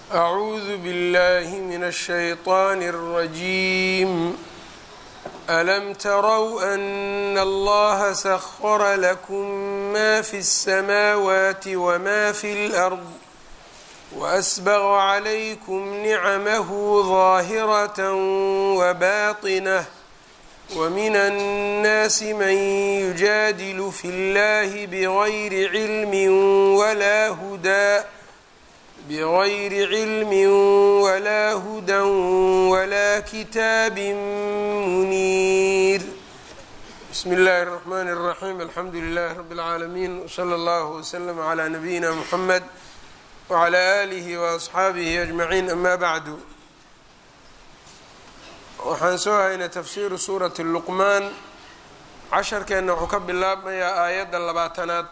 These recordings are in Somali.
أعوذ بالله من الشيطان الرجيم ألم تروا أن الله سخر لكم ما في السماوات وما في الأرض وأسبغ عليكم نعمه ظاهرة وباطنة ومن الناس من يجادل في الله بغير علم ولا هدى بغير علم ولا هدى ولا كتاب منير بسم الله الرحمن الرحيم الحمد لله رب العالمين وصلى الله وسلم على نبينا محمد وعلى آله وأصxaabihi أجمعين أما bعd waxaan soo haynay tafsiru suuraةi luqmaan casharkeenna wuxuu ka bilaabmayaa aayadda labaatanaad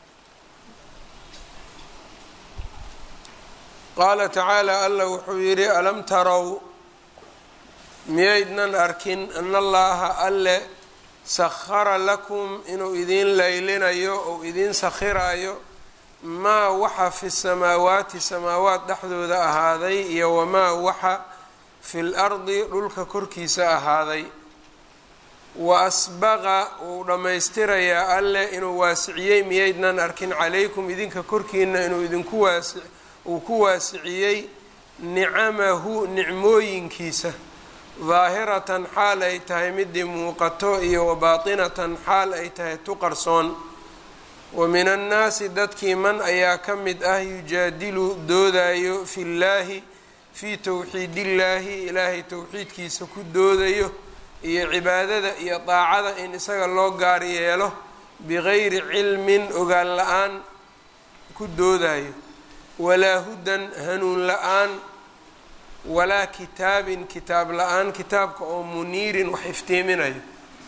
qaala tacaalى alla wuxuu yidhi alam tarow miyaydnan arkin an allaha alle sakhara lakum inuu idiin laylinayo ou idiin sakhiraayo maa waxa fi samaawaati samaawaat dhexdooda ahaaday iyo wamaa waxa fi lardi dhulka korkiisa ahaaday wa asbaqa wuu dhammaystirayaa alleh inuu waasiciyey miyaydnan arkin calaykum idinka korkiina inuu idinku waasi uu ku waasiciyey nicamahu nicmooyinkiisa daahiratan xaal ay tahay midii muuqato iyo wabaatinatan xaal ay tahay tu qarsoon wa min annaasi dadkii man ayaa ka mid ah yujaadilu doodayo fi llaahi fii towxiidillaahi ilaahay towxiidkiisa ku doodayo iyo cibaadada iyo daacada in isaga loo gaar yeelo bigayri cilmin ogaan la-aan ku doodayo walaa hudan hanuun la-aan walaa kitaabin kitaab la-aan kitaabka oo muniirin wax iftiiminayo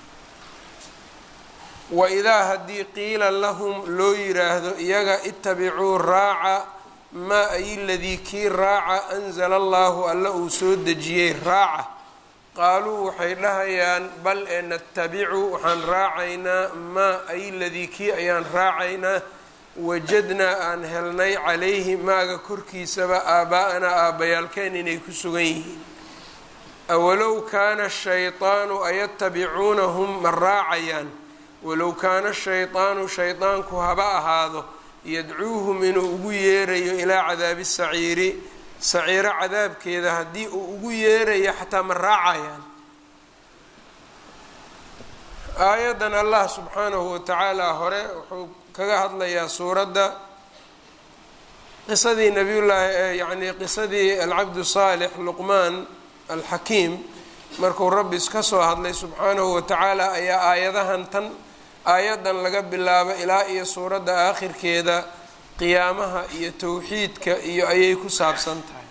waidaa haddii qiila lahum loo yiraahdo iyaga itabicuu raaca maa ay ladii kii raaca anzala allahu alla uu soo dejiyey raaca qaaluu waxay dhahayaan bal ee natabicu waxaan raacaynaa maa ay ladii kii ayaan raacaynaa wajadnaa aan helnay calayhi maaga korkiisaba aabaa-anaa aabbayaalkeen inay ku sugan yihiin awalow kaana shaydaanu ayatabicuunahum ma raacayaan walow kaana shaydaanu shaydaanku haba ahaado yadcuuhum inuu ugu yeerayo ilaa cadaabi saciiri saciiro cadaabkeeda haddii uu ugu yeerayo xataa ma raacayaan aayaddan allah subxaanahu watacaala hore wuxuu kaga hadlayaa suuradda qisadii nabiyullaahi yacni qisadii alcabdu saalix luqmaan alxakiim markuu rabbi iska soo hadlay subxaanahu watacaala ayaa aayadahan tan aayaddan laga bilaabo ilaa iyo suuradda aakhirkeeda qiyaamaha iyo towxiidka iyo ayay ku saabsan tahay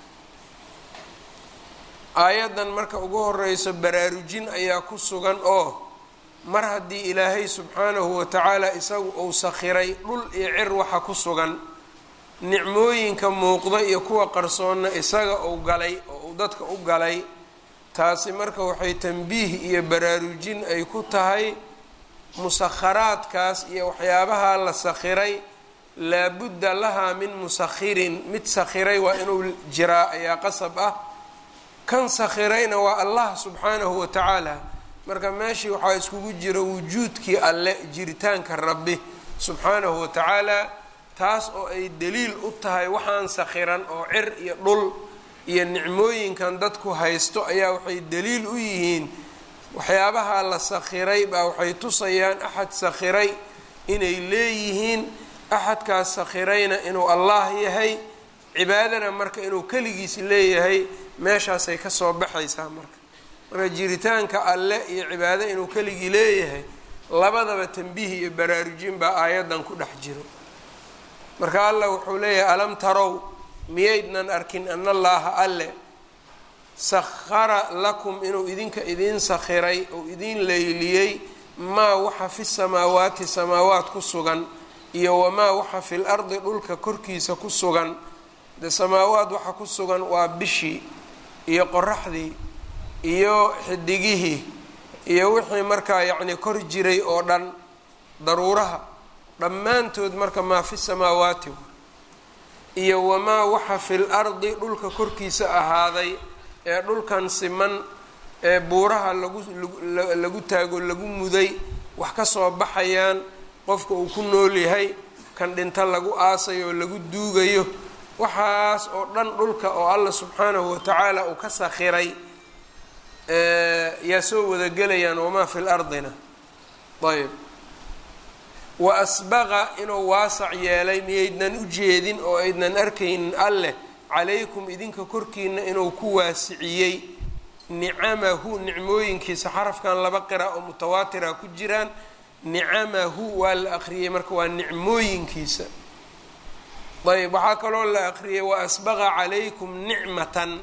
aayaddan marka ugu horeyso baraarujin ayaa ku sugan oo mar haddii ilaahay subxaanahu watacaala isagu uu sakhiray dhul iyo cir waxa ku sugan nicmooyinka muuqda iyo kuwa qarsoonna isaga uu galay oo uu dadka u galay taasi marka waxay tambiih iyo baraarujin ay ku tahay musakharaadkaas iyo waxyaabaha la sakhiray laabudda lahaa min musakhirin mid sakhiray waa inuu jiraa ayaa qasab ah kan sakhirayna waa allah subxaanahu watacaala marka meeshii waxaa iskugu jira wujuudkii alle jiritaanka rabbi subxaanahu watacaala taas oo ay daliil u tahay waxaan sakhiran oo cir iyo dhul iyo nicmooyinkan dadku haysto ayaa waxay daliil u yihiin waxyaabaha la sakhiray baa waxay tusayaan axad sakhiray inay leeyihiin axadkaas sakhirayna inuu allah yahay cibaadana marka inuu keligiis leeyahay meeshaasay kasoo baxaysaa marka marka jiritaanka alle iyo cibaado inuu keligii leeyahay labadaba tambiih iyo baraarujin baa aayaddan ku dhex jiro marka allah wuxuu leeyahay alam tarow miyaydnan arkin ana allaaha alle sakhara lakum inuu idinka idiin sakhiray ou idiin leyliyey maa waxa fi samaawaati samaawaat ku sugan iyo wamaa waxa fil ardi dhulka korkiisa ku sugan de samaawaad waxa ku sugan waa bishii iyo qoraxdii iyo xidigihii iyo wixii markaa yacni kor jiray oo dhan daruuraha dhammaantood marka maa fi samaawaati iyo wamaa waxa fil ardi dhulka korkiisa ahaaday ee dhulkan siman ee buuraha lagu lagu taago lagu muday wax ka soo baxayaan qofka uu ku nool yahay kan dhinto lagu aasayo oo lagu duugayo waxaas oo dhan dhulka oo alla subxaanahu watacaala uu ka sakhiray yaa soo wadagelayaan wamaa fi lardina ayb wa asbaqa inuu waasac yeelay miyaydnan u jeedin oo aydnan arkaynin alleh calaykum idinka korkiina inuu ku waasiciyey nicamahu nicmooyinkiisa xarafkan laba qira oo mutawaatira ku jiraan nicamahu waa la aqriyey marka waa nicmooyinkiisa ayb waxaa kaloo la aqriyay wa asbaqa calaykum nicmatan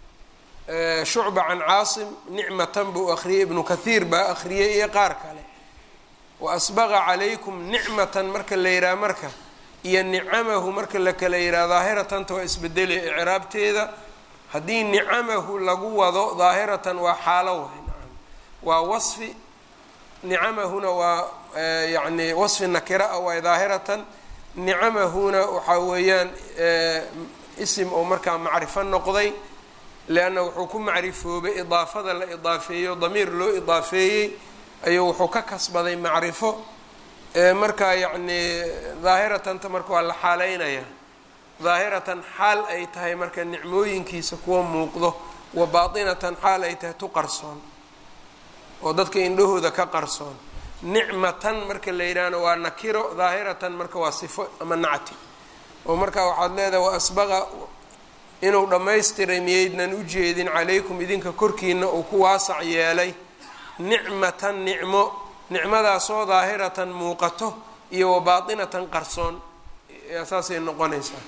shucba can caasim nicmatan buu aqriyay ibnu kathiir baa aqriyay iyo qaar kale wa asbaqa calaykum nicmatan marka la yidhaha marka iyo nicamahu marka la kala yidhaha daahiratanta waa isbedelaya icraabteeda haddii nicamahu lagu wado daahiratan waa xaalo waay nacam waa wasfi nicamahuna waa yacni wasfi nakira a waay daahiratan nicamahuna waxaa weeyaan isim oo markaa macrifo noqday leanna wuxuu ku macrifoobay idaafada la idaafeeyo damiir loo idaafeeyey ayuu wuxuu ka kasbaday macrifo markaa yacni daahiratanta marka waa la xaaleynaya daahiratan xaal ay tahay marka nicmooyinkiisa kuwa muuqdo wa baatinatan xaal ay tahay tu qarsoon oo dadka indhahooda ka qarsoon nicmatan marka la yidhaahno waa nakiro daahiratan marka waa sifo ama nacti oo markaa waxaad leedahay wa asbaqa inuu dhammaystiray miyaydnan u jeedin calaykum idinka korkiina uu ku waasac yeelay nicmatan nicmo nicmadaasoo daahiratan muuqato iyo wa baatinatan qarsoon saasay noqonaysaa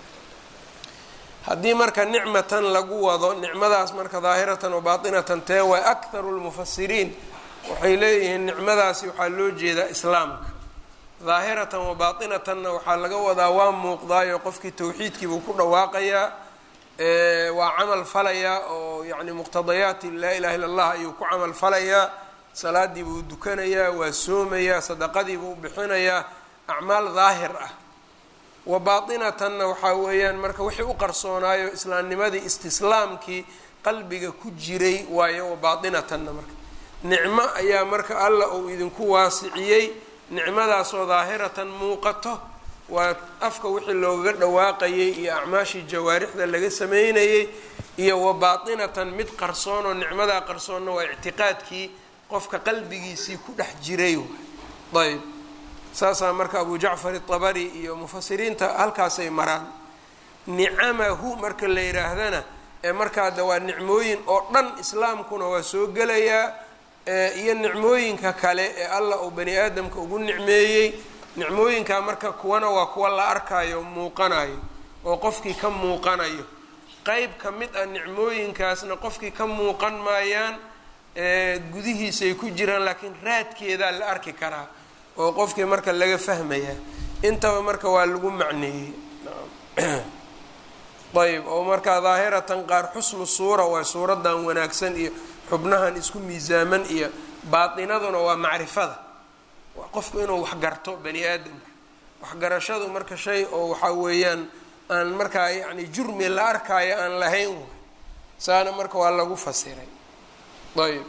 haddii marka nicmatan lagu wado nicmadaas marka daahiratan wa baatinatan tee waa akharu lmufasiriin waxay leeyihiin nicmadaasi waxaa loo jeedaa islaamka daahiratan wa baatinatanna waxaa laga wadaa waa muuqdaayo qofkii tawxiidkiibuu ku dhawaaqayaa waa camal falayaa oo yacni muqtadayaati laa ilaha illa allah ayuu ku camal falayaa salaadii buu dukanayaa waa soomayaa sadaqadii buu bixinayaa acmaal daahir ah wa baatinatanna waxaa weeyaan marka wixii u qarsoonaayo islaamnimadii istislaamkii qalbiga ku jiray waayo wa baatinatanna marka nicmo ayaa marka alla uu idinku waasiciyey nicmadaasoo daahiratan muuqato waa afka wixii loogaga dhawaaqayay iyo acmaashii jawaarixda laga sameynayay iyo wa baatinatan mid qarsoonoo nicmadaa qarsoonna waa ictiqaadkii qofka qalbigiisii ku dhex jiray ayb saasaa marka abu jacfar itabari iyo mufasiriinta halkaasay maraan nicamahu marka la yidhaahdana ee markaada waa nicmooyin oo dhan islaamkuna waa soo gelayaa iyo nicmooyinka kale ee allah uu bani aadamka ugu nicmeeyey nicmooyinkaa marka kuwana waa kuwa la arkayo muuqanayo oo qofkii ka muuqanayo qeyb ka mid ah nicmooyinkaasna qofkii ka muuqan maayaan gudihiisay ku jiraan laakiin raadkeedaa la arki karaa oo qofkii marka laga fahmayaa intaba marka waa lagu macneeyey ayb oo markaa daahiratan qaar xusnu suura waa suuradan wanaagsan iyo xubnahan isku miisaaman iyo baatinaduna waa macrifada waa qofku inuu waxgarto bani aadamka waxgarashadu marka shay oo waxaa weeyaan aan markaa yacni jurmi la arkaayo aan lahayn way saana marka waa lagu fasiray ayb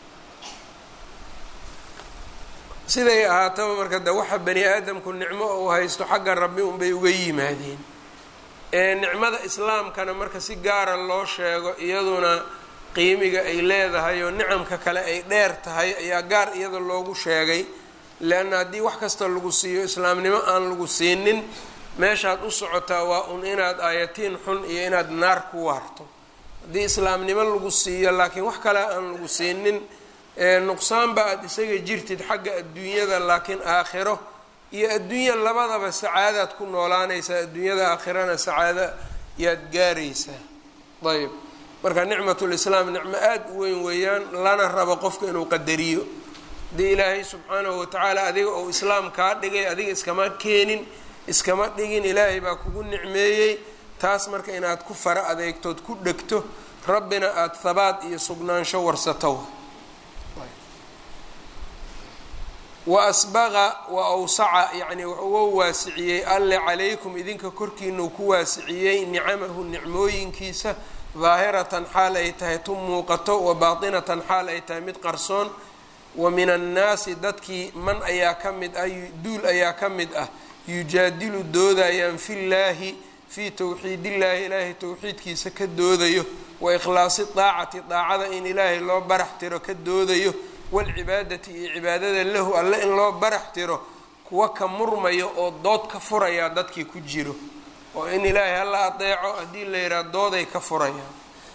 siday ahaataba marka de waxa bani aadamku nicmo uu haysto xagga rabbi unbay uga yimaadeen ee nicmada islaamkana marka si gaara loo sheego iyaduna qiimiga ay leedahay oo nicamka kale ay dheer tahay ayaa gaar iyada loogu sheegay leanna haddii wax kasta lagu siiyo islaamnimo aan lagu siinin meeshaad u socotaa waa un inaad aayatiin xun iyo inaad naar ku waarto haddii islaamnimo lagu siiyo laakiin wax kale aan lagu siinin nuqsaanba aada isaga jirtid xagga adduunyada laakiin aakhiro iyo adduunya labadaba sacaadaad ku noolaanaysaa adduunyada aakhirana sacaado yaad gaaraysaa ayb marka nicmatulislaam nicmo aada u weyn weeyaan lana rabo qofka inuu qadariyo haddii ilaahay subxaanahu watacaala adiga uu islaam kaa dhigay adiga iskama keenin iskama dhigin ilaahay baa kugu nicmeeyey taas marka inaad ku fara adeegtood ku dhegto rabbina aada habaad iyo sugnaansho warsato wa asbaqa wa awsaca yacni wuxuu waasiciyey alle calaykum idinka korkiinau ku waasiciyey nicamahu nicmooyinkiisa daahiratan xaal ay tahay tu muuqato wa baatinatan xaal ay tahay mid qarsoon wa min annaasi dadkii man ayaa ka mid ah duul ayaa ka mid ah yujaadilu doodayaan fillaahi fii towxiidillaahi ilaahay towxiidkiisa ka doodayo wa ikhlaasi daacati daacada in ilaahay loo barax tiro ka doodayo walcibaadati iyo cibaadada lahu alle in loo barax tiro kuwa ka murmayo oo dood ka furayaa dadkii ku jiro oo in ilaahay hala adeeco haddii la yidhaha dooday ka furayaan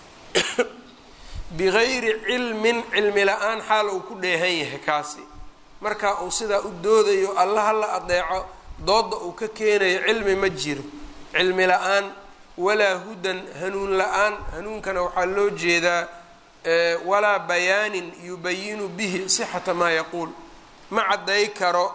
bigayri cilmin cilmi la-aan xaal uu ku dheehan yahay kaasi marka uu sidaa u doodayo alla hala adeeco dooda uu ka keenayo cilmi ma jiro cilmi la-aan walaa hudan hanuun la-aan hanuunkana waxaa loo jeedaa walaa bayaanin yubayinu bihi sixata maa yaquul ma cadday karo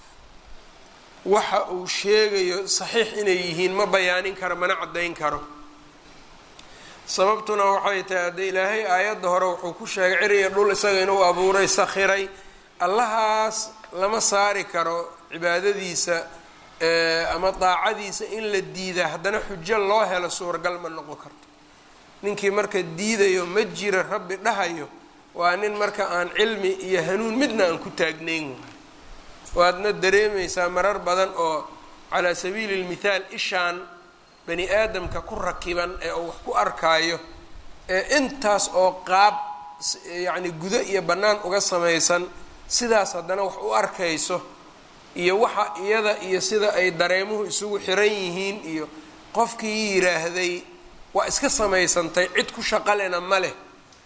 waxa uu sheegayo saxiix inay yihiin ma bayaanin karo mana caddayn karo sababtuna waxay tahay haddee ilaahay aayadda hore wuxuu ku sheegay ciriya dhul isaga inuu abuuray sakhiray allahaas lama saari karo cibaadadiisa ama daacadiisa in la diida haddana xujo loo helo suuragal ma noqon karto ninkii marka diidayo ma jira rabbi dhahayo waa nin marka aan cilmi iyo hanuun midna aan ku taagnayn waadna dareemaysaa marar badan oo calaa sabiili lmithaal ishaan bani aadamka ku rakiban ee uu wax ku arkaayo ee intaas oo qaab yacni gudo iyo bannaan uga samaysan sidaas haddana wax u arkayso iyo waxa iyada iyo sida ay dareemuhu isugu xiran yihiin iyo qofkii yidhaahday waa iska samaysantay cid ku shaqalena ma leh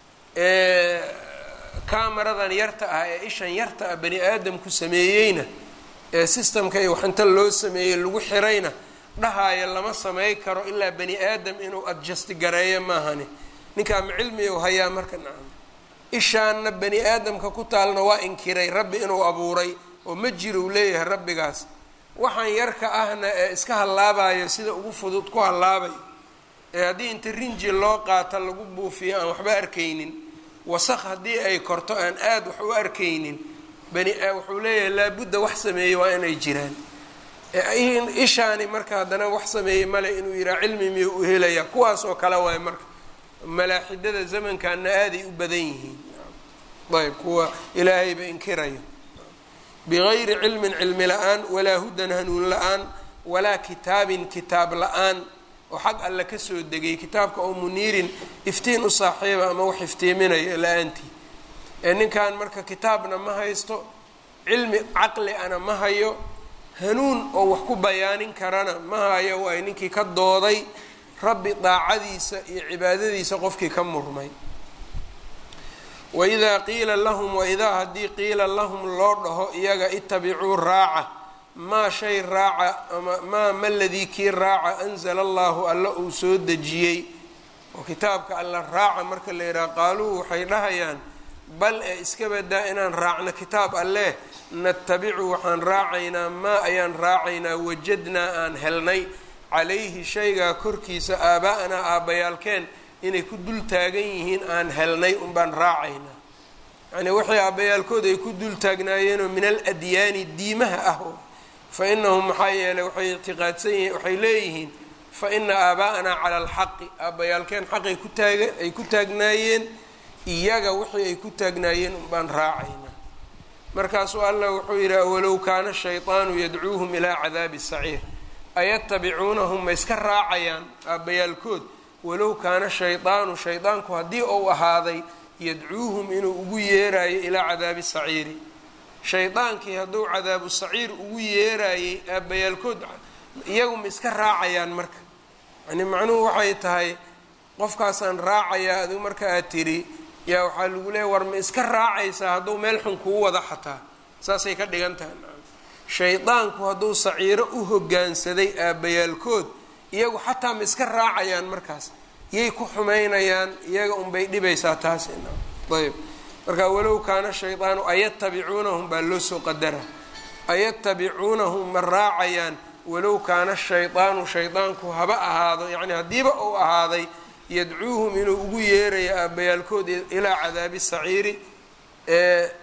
camaradan yarta ah ee ishan yarta ah bani aadamku sameeyeyna ee systemka iyo waxinta loo sameeyey lagu xirayna dhahaayo lama samey karo ilaa bani aadam inuu adjust gareeyo maahani ninkaa ma cilmi u hayaa marka nacam ishaanna bani aadamka ku taalna waa inkiray rabbi inuu abuuray oo ma jiro uu leeyahay rabbigaas waxaan yarka ahna ee iska hallaabayo sida ugu fudud ku hallaabay ee haddii inta rinji loo qaata lagu buufiyo aan waxba arkaynin wasaq haddii ay korto aan aada wax u arkaynin bani wuxuu leeyahay laabudda wax sameeyey waa inay jiraan ishaani marka haddana wax sameeyey male inuu yidhaha cilmi miyuu u helaya kuwaas oo kale waay marka malaaxidada zamankaana aaday u badan yihiin ayb kuwa ilaahayba inkirayo bigayri cilmin cilmi la-aan walaa hudan hanuun la-aan walaa kitaabin kitaab la-aan oo xag alle kasoo degay kitaabka oo muniirin iftiin u saaxiiba ama wax iftiiminayo la-aantii ee ninkan marka kitaabna ma haysto cilmi caqli ana ma hayo hanuun oo wax ku bayaanin karana ma hayo waay ninkii ka dooday rabbi daacadiisa iyo cibaadadiisa qofkii ka murmay waidaa qiila lahum waidaa haddii qiila lahum loo dhaho iyaga itabicuu raaca maa shay raaca ama maa ma ladii kii raaca anzala allahu alla uu soo dejiyey oo kitaabka alla raaca marka la yidhaha qaaluu waxay dhahayaan bal ee iska badaa inaan raacno kitaab alleh natabicu waxaan raacaynaa maa ayaan raacaynaa wajadnaa aan helnay calayhi shaygaa korkiisa aabaa-anaa aabbayaalkeen inay ku dul taagan yihiin aan helnay unbaan raacaynaa yacnii waxay aabbayaalkood ay ku dul taagnaayeenoo min al adyaani diimaha ah fa inahum maxaa yeelay waxay ictiqaadsan yihiin waxay leeyihiin fa ina aabaa-anaa cala alxaqi aabbayaalkeen xaqay ku taaga ay ku taagnaayeen iyaga wixii ay ku taagnaayeen unbaan raacaynaa markaasuu allah wuxuu yidhi walow kaana shayطaanu yadcuuhum ilaa cadaabi saciir ayatabicuunahum ma iska raacayaan aabbayaalkood walow kaana shayطaanu shaydaanku haddii uu ahaaday yadcuuhum inuu ugu yeeraayo ilaa cadaabi saciiri shaydaankii hadduu cadaabu saciir ugu yeeraayey aabbayaalkood iyagu ma iska raacayaan marka yani macnuhu waxay tahay qofkaasaan raacayaa adigu marka aad tiri yaa waxaa lagu leeya war ma iska raacaysaa hadduu meel xun kuu wada xataa saasay ka dhigan tahay shaydaanku hadduu saciiro u hoggaansaday aabbayaalkood iyagu xataa ma iska raacayaan markaas yay ku xumaynayaan iyaga unbay dhibaysaa taas ayb marka walow kaana shaydaanu ayatabicuunahum baa loo soo qadara ayatabicuunahum ma raacayaan walow kaana shaydaanu shaydaanku haba ahaado yacni haddiiba uu ahaaday yadcuuhum inuu ugu yeerayo aabbayaalkood ilaa cadaabi saciiri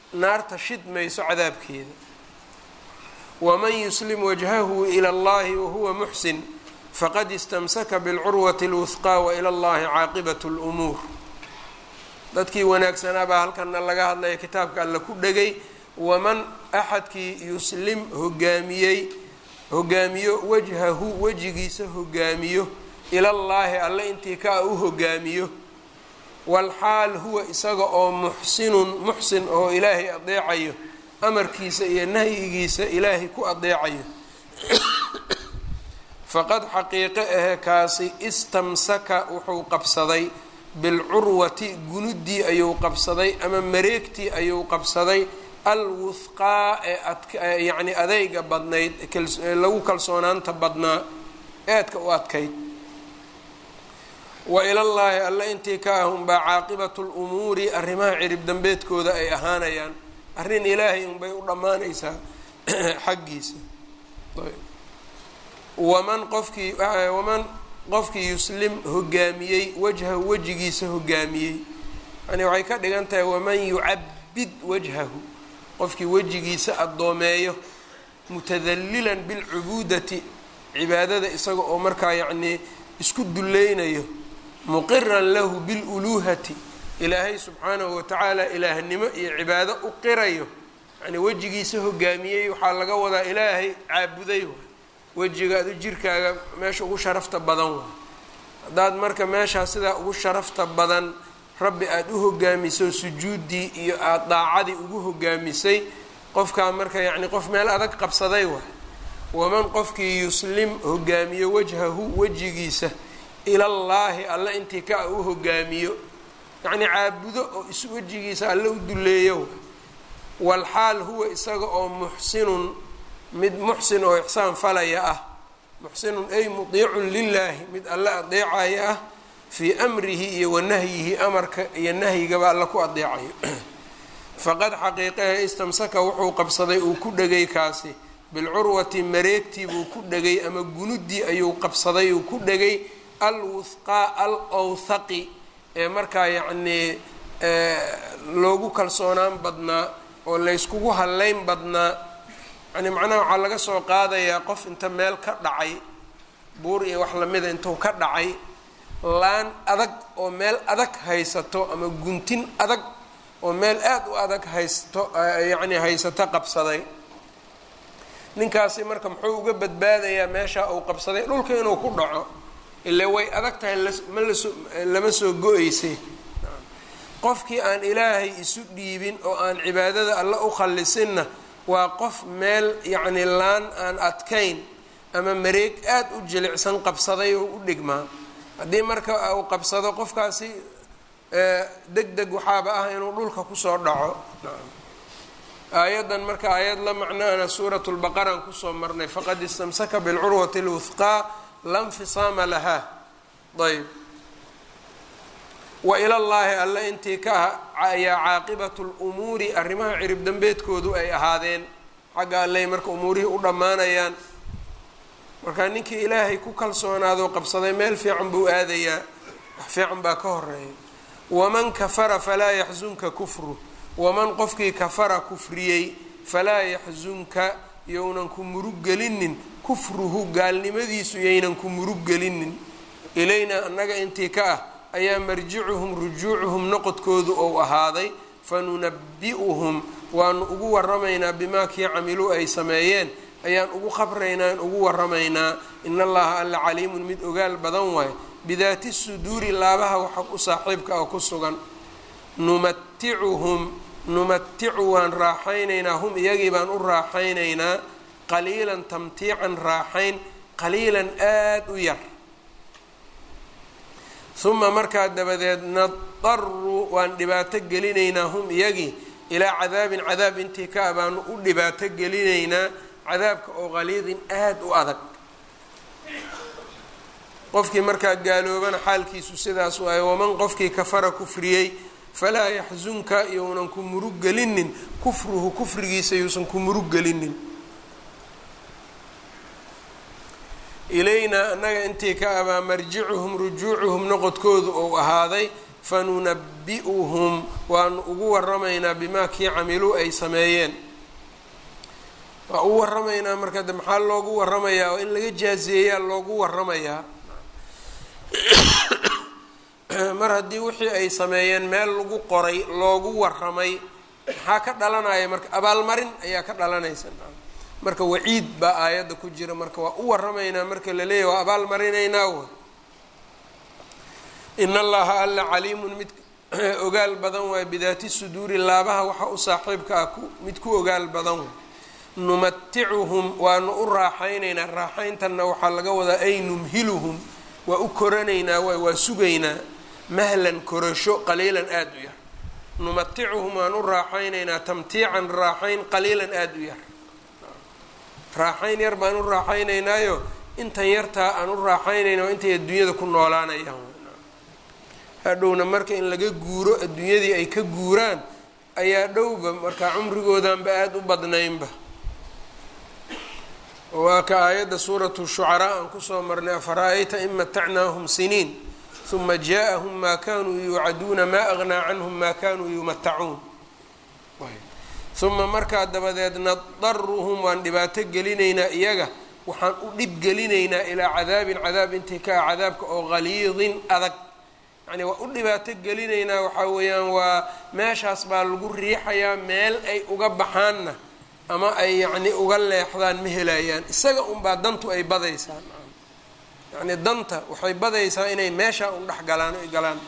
naarta shidmayso cadaabkeeda waman yuslim wajhahu ila allahi wahuwa muxsin faqad istamsaka bilcurwati اlwuhqaa waila allahi caaqibat اlumuur dadkii wanaagsanaa baa halkana laga hadlaya kitaabka alla ku dhegay waman axadkii yuslim hogaamiyey hogaamiyo wajhahu wejigiisa hogaamiyo ilallaahi alle intii kaa u hogaamiyo walxaal huwa isaga oo muxsinun muxsin oo ilaahay adeecayo amarkiisa iyo nahyigiisa ilaahay ku adeecayo faqad xaqiiqe ahe kaasi istamsaka wuxuu qabsaday bilcurwati gunuddii ayuu qabsaday ama mareegtii ayuu qabsaday alwuhqaa ee yacni adeyga badnayd lagu kalsoonaanta badnaa eedka u adkayd wa ilallaahi alle intii ka ah unbaa caaqibatu lumuuri arrimaha cirib dambeedkooda ay ahaanayaan arrin ilaahay unbay u dhammaanaysaa xaggiisa waman qofkii waman qofkii yuslim hogaamiyey wajhahu wejigiisa hogaamiyey yani waxay ka dhigan tahay waman yucabid wajhahu qofkii wejigiisa addoomeeyo mutadallilan bilcubuudati cibaadada isaga oo markaa yacnii isku dulleynayo muqiran lahu biluluuhati ilaahay subxaanahu watacaala ilaahnimo iyo cibaado u qirayo yani wejigiisa hogaamiyey waxaa laga wadaa ilaahay caabuday waay wejiga adu jirkaaga meesha ugu sharafta badan waay haddaad marka meeshaa sidaa ugu sharafta badan rabbi aada u hogaamiso sujuuddii iyo aada daacadii ugu hogaamisay qofkaa marka yacni qof meel adag qabsaday waay waman qofkii yuslim hogaamiyo wajhahu wejigiisa ilallaahi alle intii ka u hogaamiyo yacni caabudo oo is wejigiisa alle u duleeyo walxaal huwa isaga oo muxsinun mid muxsin oo ixsaan falaya ah muxsinun ay mudiicun lilaahi mid alle adeecaya ah fii amrihi iyo wa nahyihi amarka iyo nahyigaba alla ku adeecayo faqad xaqiiqahe istamsaka wuxuu qabsaday uu ku dhegay kaasi bilcurwati mareegtii buu ku dhegay ama gunuddii ayuu qabsaday uu ku dhegay alwuhqaa al awthaqi ee markaa yacnii loogu kalsoonaan badnaa oo layskugu hallayn badnaa yani macnaha waxaa laga soo qaadayaa qof inta meel ka dhacay buur iyo wax lamida intuu ka dhacay laan adag oo meel adag haysato ama guntin adag oo meel aada u adag haysto yacni haysato qabsaday ninkaasi marka muxuu uga badbaadayaa meesha uu qabsaday dhulka inuu ku dhaco ile way adag tahay ma laso lama soo go-eysay qofkii aan ilaahay isu dhiibin oo aan cibaadada alle u khallisinna waa qof meel yacni laan aan adkayn ama mareeg aada u jilicsan qabsaday oo u dhigmaa haddii marka uu qabsado qofkaasi deg deg waxaaba ah inuu dhulka kusoo dhaco aayaddan marka aayad la macnaana suurat lbaqaraan kusoo marnay faqad istamsaka bilcurwati lwuhqaa la nfisaama lahaa ayb wa ilallaahi alle intii ka ah ayaa caaqibatu lumuuri arrimaha cirib dambeedkoodu ay ahaadeen xagga alley marka umuurihii u dhammaanayaan marka ninkii ilaahay ku kalsoonaadoo qabsaday meel fiican buu aadayaa wax fiican baa ka horeeya waman kafara falaa yaxsunka kufru waman qofkii kafara kufriyey falaa yaxsunka younan ku murug gelinin kufruhu gaalnimadiisu yaynan ku murug gelinin ilaynaa annaga intii ka ah ayaa marjicuhum rujuucuhum noqodkoodu ou ahaaday fanunabi-uhum waanu ugu waramaynaa bimaa kii camiluu ay sameeyeen ayaan ugu khabraynaa an ugu waramaynaa in allaha alla caliimun mid ogaal badan waayo bidaati suduuri laabaha waxa u saaxiibka oo ku sugan numaticuhum numaticu waan raaxaynaynaa hum iyagii baan u raaxaynaynaa qaliilan tamtiican raaxayn qaliilan aada u yar uma markaa dabadeed nadaru waan dhibaato gelinaynaa hum iyagii ilaa cadaabin cadaab intii ka a baanu u dhibaato gelinaynaa cadaabka oo qaliidin aada u adag qofkii markaa gaaloobana xaalkiisu sidaas waayo waman qofkii kafara kufriyey falaa yaxsunka younan ku murug gelinin kufruhu kufrigiisa yuusan ku murug gelinin ilaynaa annaga intii ka abaa marjicuhum rujuucuhum noqodkoodu ou ahaaday fanunabi'uhum waanu ugu waramaynaa bimaa kii camiluu ay sameeyeen waa u waramaynaa marka de maxaa loogu waramayaa oo in laga jaazeeyaa loogu waramayaa mar haddii wixii ay sameeyeen meel lagu qoray loogu waramay maxaa ka dhalanaya marka abaalmarin ayaa ka dhalanaysa marka waciid baa aayadda ku jira marka waa u waramaynaa marka la leeyahy waa abaalmarinaynaa w in allaha alla caliimun mid ogaal badan waay bidaati suduuri laabaha waxa u saaxiibka ah mid ku ogaal badan way numaticuhum waanu u raaxaynaynaa raaxayntanna waxaa laga wadaa ay numhiluhum waa u koranaynaa waay waa sugaynaa mahlan korasho qaliilan aada u yar numaticuhum waan u raaxaynaynaa tamtiican raaxayn qaliilan aada u yar raaxayn yar baan u raaxaynaynaayo intan yartaa aan u raaxaynayna oo intay adduunyada ku noolaanayaan hadhowna marka in laga guuro adduunyadii ay ka guuraan ayaa dhowba markaa cumrigoodanba aada u badnaynba waa ka aayadda suuratu shucaraa aan kusoo marnay afara-ayta in matacnaahum siniin uma jaaءahum maa kanuu yuucaduuna maa agnaa canhum maa kanuu yumatacuun uma markaa dabadeed nadaruhum waan dhibaato gelinaynaa iyaga waxaan u dhib gelinaynaa ilaa cadaabin cadaab intii ka ah cadaabka oo haliidin adag yani waa u dhibaato gelinaynaa waxaa weeyaan waa meeshaas baa lagu riixayaa meel ay uga baxaanna ama ay yacni uga leexdaan ma helayaan isaga unbaa dantu ay badaysaa yacni danta waxay badaysaa inay meeshaa un dhex galaan ay galaan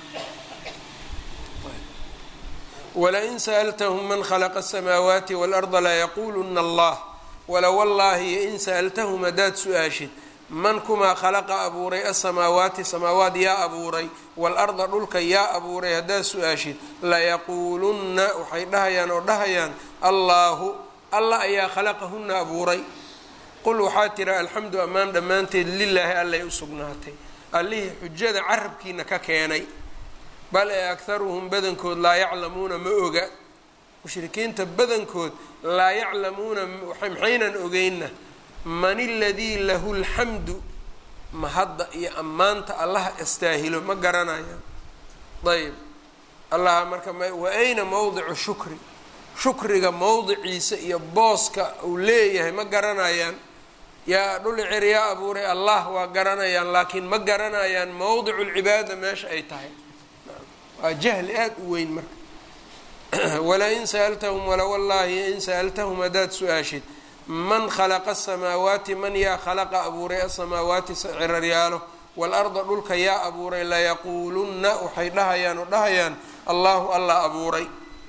walain sa'altahum man khalaqa asamaawaati waalarda layaquluna allah wala wallaahi in sa'altahum haddaad su-aashid man kumaa khalaqa abuuray asamaawaati samaawaat yaa abuuray waalarda dhulka yaa abuuray haddaad su-aashid layaquulunna waxay dhahayaan oo dhahayaan allaahu allah ayaa khalaqahunna abuuray qul waxaa tira alxamdu ammaan dhammaanteed lilaahi allay u sugnaatay allihii xujada carabkiina ka keenay bal ee akharuhum badankood laa yaclamuuna ma oga mushrikiinta badankood laa yaclamuuna maxaynan ogeynna man iladii lahu lxamdu mahadda iyo ammaanta allaha astaahilo ma garanayaan ayb allaha marka wa ayna mowdicu shukri shukriga mowdiciisa iyo booska uu leeyahay ma garanayaan yaa dhuli cer yaa abuuray allah waa garanayaan laakiin ma garanayaan mowdicu lcibaada meesha ay tahay waa jahli aada u weyn marka walain sa'altahum wala wallaahi in sa'altahum haddaad su-aashid man khalaqa asamaawaati man yaa khalaqa abuuray asamaawaati ciraryaalo waalarda dhulka yaa abuuray layaquulunna waxay dhahayaan oo dhahayaan allahu allah abuuray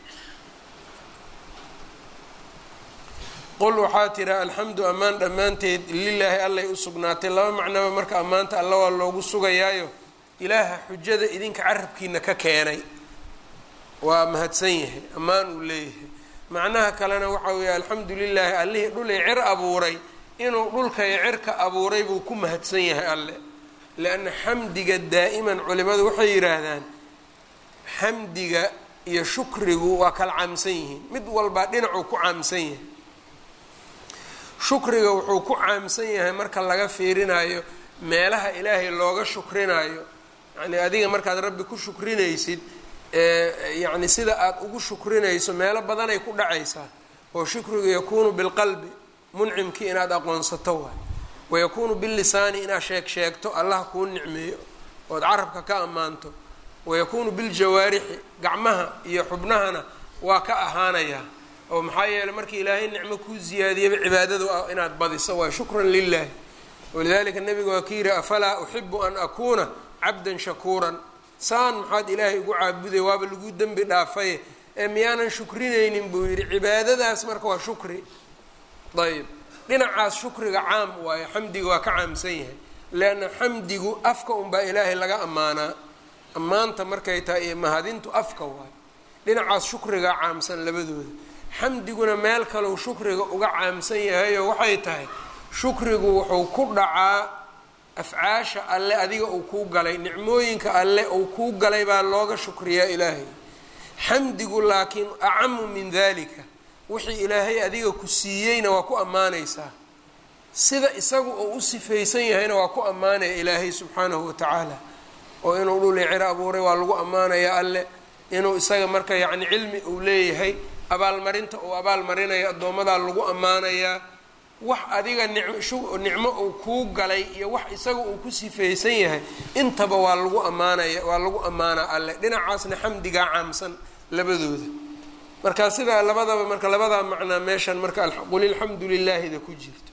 qul waxaa tira alxamdu ammaan dhammaanteed lilaahi allay u sugnaatay laba macnaba marka ammaanta alla waa loogu sugayaayo ilaaha xujada idinka carabkiina ka keenay waa mahadsan yahay ammaan uu leeyahay macnaha kalena waxa weeye alxamdu lilaahi allihii dhulay cer abuuray inuu dhulkay cerka abuuray buu ku mahadsan yahay alle lianna xamdiga daa'iman culimadu waxay yidhaahdaan xamdiga iyo shukrigu waa kala caamsan yihiin mid walbaa dhinacuu ku caamsan yahay shukriga wuxuu ku caamsan yahay marka laga fiirinayo meelaha ilaahay looga shukrinayo yacni adiga markaad rabbi ku shukrinaysid yacni sida aada ugu shukrinayso meelo badanay ku dhacaysaa oo shukrigu yakuunu bilqalbi muncimkii inaad aqoonsato waay wayakuunu billisaani inaad sheeg sheegto allah kuu nicmeeyo ood carabka ka ammaanto wayakuunu biljawaarixi gacmaha iyo xubnahana waa ka ahaanayaa oo maxaa yeeley markii ilaahay nicmo kuu ziyaadiyaba cibaadadu ah inaad badiso waay shukran lilahi walidalika nabiga waa ka yihi afalaa uxibu an akuuna cabdan shakuuran saan maxaad ilaahay ugu caabuday waaba lagu dembi dhaafaye ee miyaanan shukrinaynin buu yidhi cibaadadaas marka waa shukri ayb dhinacaas shukriga caam waayo xamdiga waa ka caamsan yahay leanna xamdigu afka unbaa ilaahay laga ammaanaa ammaanta markay tahay iyo mahadintu afka waayo dhinacaas shukriga caamsan labadooda xamdiguna meel kaleu shukriga uga caamsan yahayoo waxay tahay shukrigu wuxuu ku dhacaa afcaasha alle adiga uu kuu galay nicmooyinka alle uu kuu galay baa looga shukriyaa ilaahay xamdigu laakiin acamu min dalika wixii ilaahay adiga ku siiyeyna waa ku ammaanaysaa sida isagu uu u sifaysan yahayna waa ku ammaanaya ilaahay subxaanahu watacaala oo inuu dhul dhuli ciro abuuray waa lagu ammaanayaa alle inuu isaga marka yacni cilmi uu leeyahay abaalmarinta uu abaalmarinayo addoomadaa lagu ammaanayaa wax adiga nicmo uu kuu galay iyo wax isaga uu ku sifaysan yahay intaba waa lagu ammaanaya waa lagu ammaanaa alle dhinacaasna xamdigaa caamsan labadooda marka sidaa labadaba marka labadaa macnaa meeshan marka qul ilxamdu lilaahida ku jirto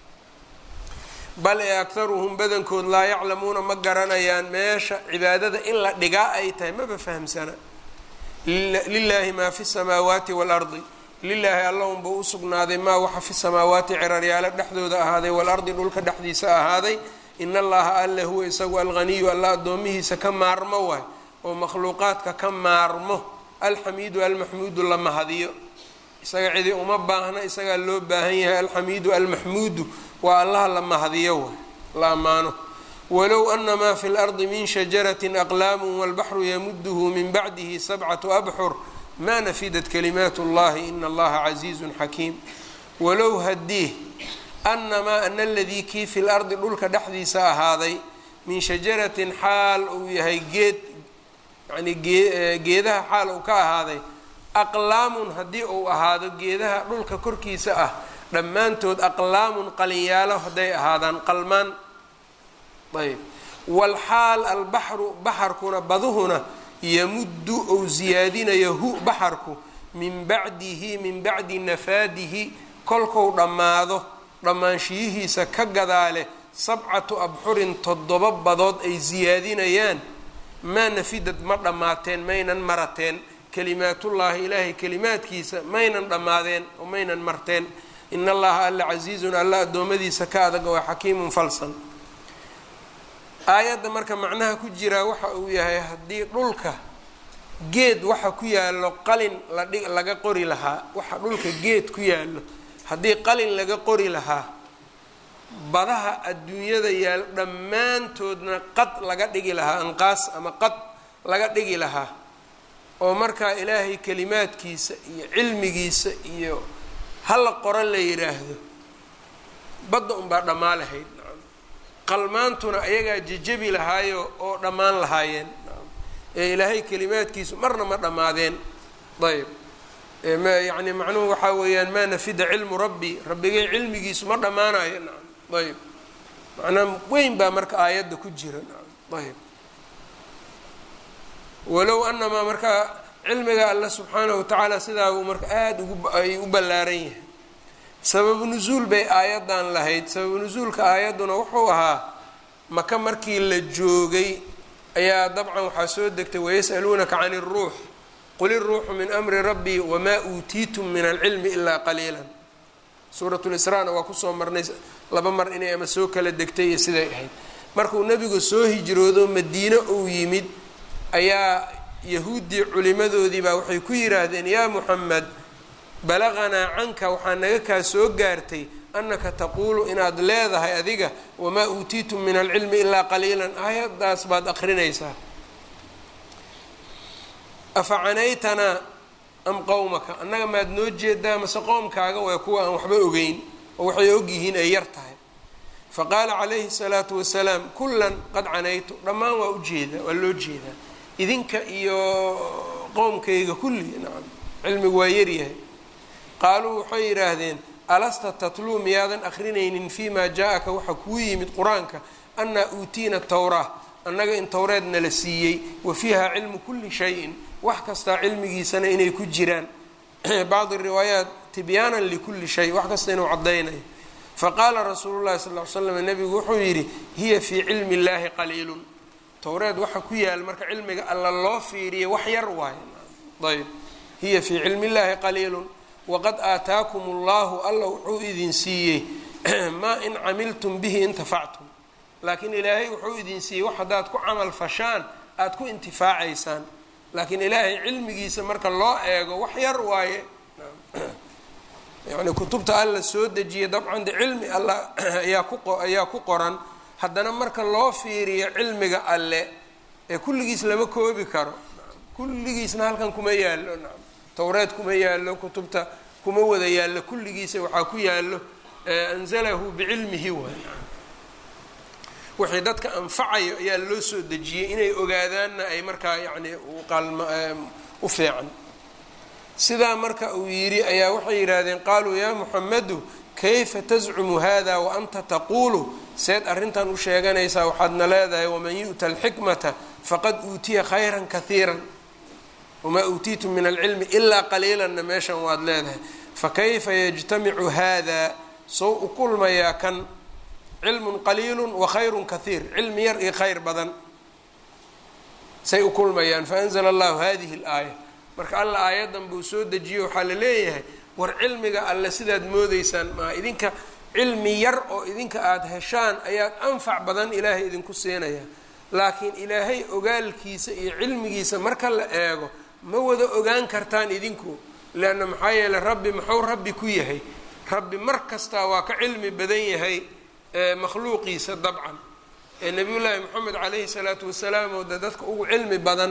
bal ee aktaruhum badankood laa yaclamuuna ma garanayaan meesha cibaadada in la dhigaa ay tahay maba fahamsana lilaahi maa fi samaawaati waalardi lilaahi allahunba u sugnaaday maa waxa fi samaawaati ciraryaalo dhexdooda ahaaday waalardi dhulka dhexdiisa ahaaday in allaha alle huwa isagu alghaniyu alla addoomihiisa ka maarmo waay oo makhluuqaadka ka maarmo alxamiidu almaxmuudu la mahadiyo isaga cidi uma baahna isagaa loo baahan yahay alxamiidu almaxmuudu waa allaha la mahadiyo waay la ammaano walow ana maa fi lardi min shajaratin aqlaamu walbaxru yamuduhu min bacdihi sabcatu abxur ma nafidat kalimaat اllahi in allaha casiizun xakiim walow haddii anamaa ana aladii kii fi lardi dhulka dhexdiisa ahaaday min shajaratin xaal uu yahay geed yani geedaha xaal uu ka ahaaday aqlaamun haddii uu ahaado geedaha dhulka korkiisa ah dhammaantood aqlaamun qalinyaalo hadday ahaadaan qalmaan ayb walxaal albaxru baxarkuna baduhuna yamuddu ou siyaadinayo hu baxarku min bacdihi min bacdi nafaadihi kolkou dhammaado dhammaanshiyihiisa ka gadaale sabcatu abxurin toddoba badood ay siyaadinayaan maa nafidad ma dhammaateen maynan marateen kalimaatullaahi ilaahay kalimaadkiisa maynan dhammaadeen oo maynan marteen in allaha alla casiizun alla addoommadiisa ka adag waa xakiimun falsan aayadda marka macnaha ku jiraa waxa uu yahay haddii dhulka geed waxa ku yaallo qalin ladhi laga qori lahaa waxa dhulka geed ku yaallo haddii qalin laga qori lahaa badaha adduunyada yaal dhammaantoodna qad laga dhigi lahaa anqaas ama qad laga dhigi lahaa oo markaa ilaahay kalimaadkiisa iyo cilmigiisa iyo hala qoro la yidhaahdo badda unbaa dhammaa lahayd qalmaantuna ayagaa jejebi lahaayo oo dhammaan lahaayeen ee ilaahay kalimaadkiisu marna ma dhammaadeen ayb yani macnuhu waxaa weeyaan maa nafida cilmu rabbi rabbigay cilmigiisu ma dhammaanayo nacam ayb macnaa weyn baa marka aayadda ku jira nacam ayb walow anamaa markaa cilmiga alla subxaanahu watacaala sidaa uu marka aada ugu ay u ballaaran yahay sababu nusuul bay aayaddan lahayd sababu nusuulka aayadduna wuxuu ahaa maka markii la joogay ayaa dabcan waxaa soo degtay wayas'aluunaka can iruux qul iruuxu min amri rabbii wamaa uutiitum min alcilmi ilaa qaliilan suuratulisraana waa kusoo marnay laba mar inay ama soo kala degtay iyo siday ahayd markuu nebigu soo hijroodo madiine uu yimid ayaa yahuuddii culimadoodii baa waxay ku yidhaahdeen yaa muxamed balaqanaa canka waxaa naga kaa soo gaartay annaka taquulu inaad leedahay adiga wamaa uutiitum min alcilmi ilaa qaliilan aayaddaas baad aqrinaysaa afa canaytanaa am qowmaka annaga maad noo jeedaa mase qoomkaaga waa kuwa aan waxba ogeyn oo waxay ogyihiin ay yar tahay fa qaala calayhi salaatu wasalaam kullan qad canaytu dhammaan waa ujeedaa waa loo jeedaa idinka iyo qowmkayga kulli nacam cilmigu waa yaryahay qaaluu waxay yidhaahdeen alasta tatluu miyaadan akrinaynin fii maa jaa-aka waxa kuu yimid qur-aanka annaa uutiina tawraa annaga in towreed nala siiyey wa fiiha cilmu kulli shayin wax kastaa cilmigiisana inay ku jiraan bacdi riwaayaat tibyaanan likulli shay wax kasta inuu caddaynayo faqaala rasuulu llahi sal ly slam nebigu wuxuu yidhi hiya fii cilmi illaahi qaliilun towreed waxa ku yaal marka cilmiga alla loo fiiriya wax yar waayo ayb hiya fii cilmi illaahi qaliilun waqad aataakum allahu alla wuxuu idin siiyey maa in camiltum bihi intafactum laakiin ilaahay wuxuu idin siiyey wax haddaad ku camal fashaan aada ku intifaacaysaan laakiin ilaahay cilmigiisa marka loo eego wax yar waaye yani kutubta alla soo dejiyay dabcan de cilmi alla ayaa ku ayaa ku qoran haddana marka loo fiiriyo cilmiga alle ee kulligiis lama koobi karo kulligiisna halkan kuma yaallo nacam towreed kuma yaallo kutubta kuma wada yaallo kulligiisa waxaa ku yaallo anzalahu bicilmihi waay wixii dadka anfacayo ayaa loo soo dejiyey inay ogaadaanna ay markaa yacni u fiican sidaa marka uu yidhi ayaa waxay yidhaahdeen qaaluu yaa muxamedu kayfa tascumu hada wa anta taquulu seed arrintan u sheeganaysaa waxaadna leedahay waman yu'ta alxikmata faqad uutiya khayran kahiiran wamaa uutiitum min alcilmi ilaa qaliilanna meeshan waad leedahay fakayfa yajtamicu hada sow u kulmayaa kan cilmun qaliilun wa khayrun kahiir cilmi yar iyo khayr badan say u kulmayaan faanzla allahu hadihi alaaya marka alla aayadan buu soo dejiyo waxaa la leeyahay war cilmiga alle sidaad moodeysaan maa idinka cilmi yar oo idinka aada heshaan ayaad anfac badan ilaahay idinku siinaya laakiin ilaahay ogaalkiisa iyo cilmigiisa marka la eego ma wada ogaan kartaan idinku leanna maxaa yeeley rabbi muxuu rabbi ku yahay rabbi mar kastaa waa ka cilmi badan yahay makhluuqiisa dabcan ee nabiyullaahi moxamed calayhi salaatu wasalaam oo de dadka ugu cilmi badan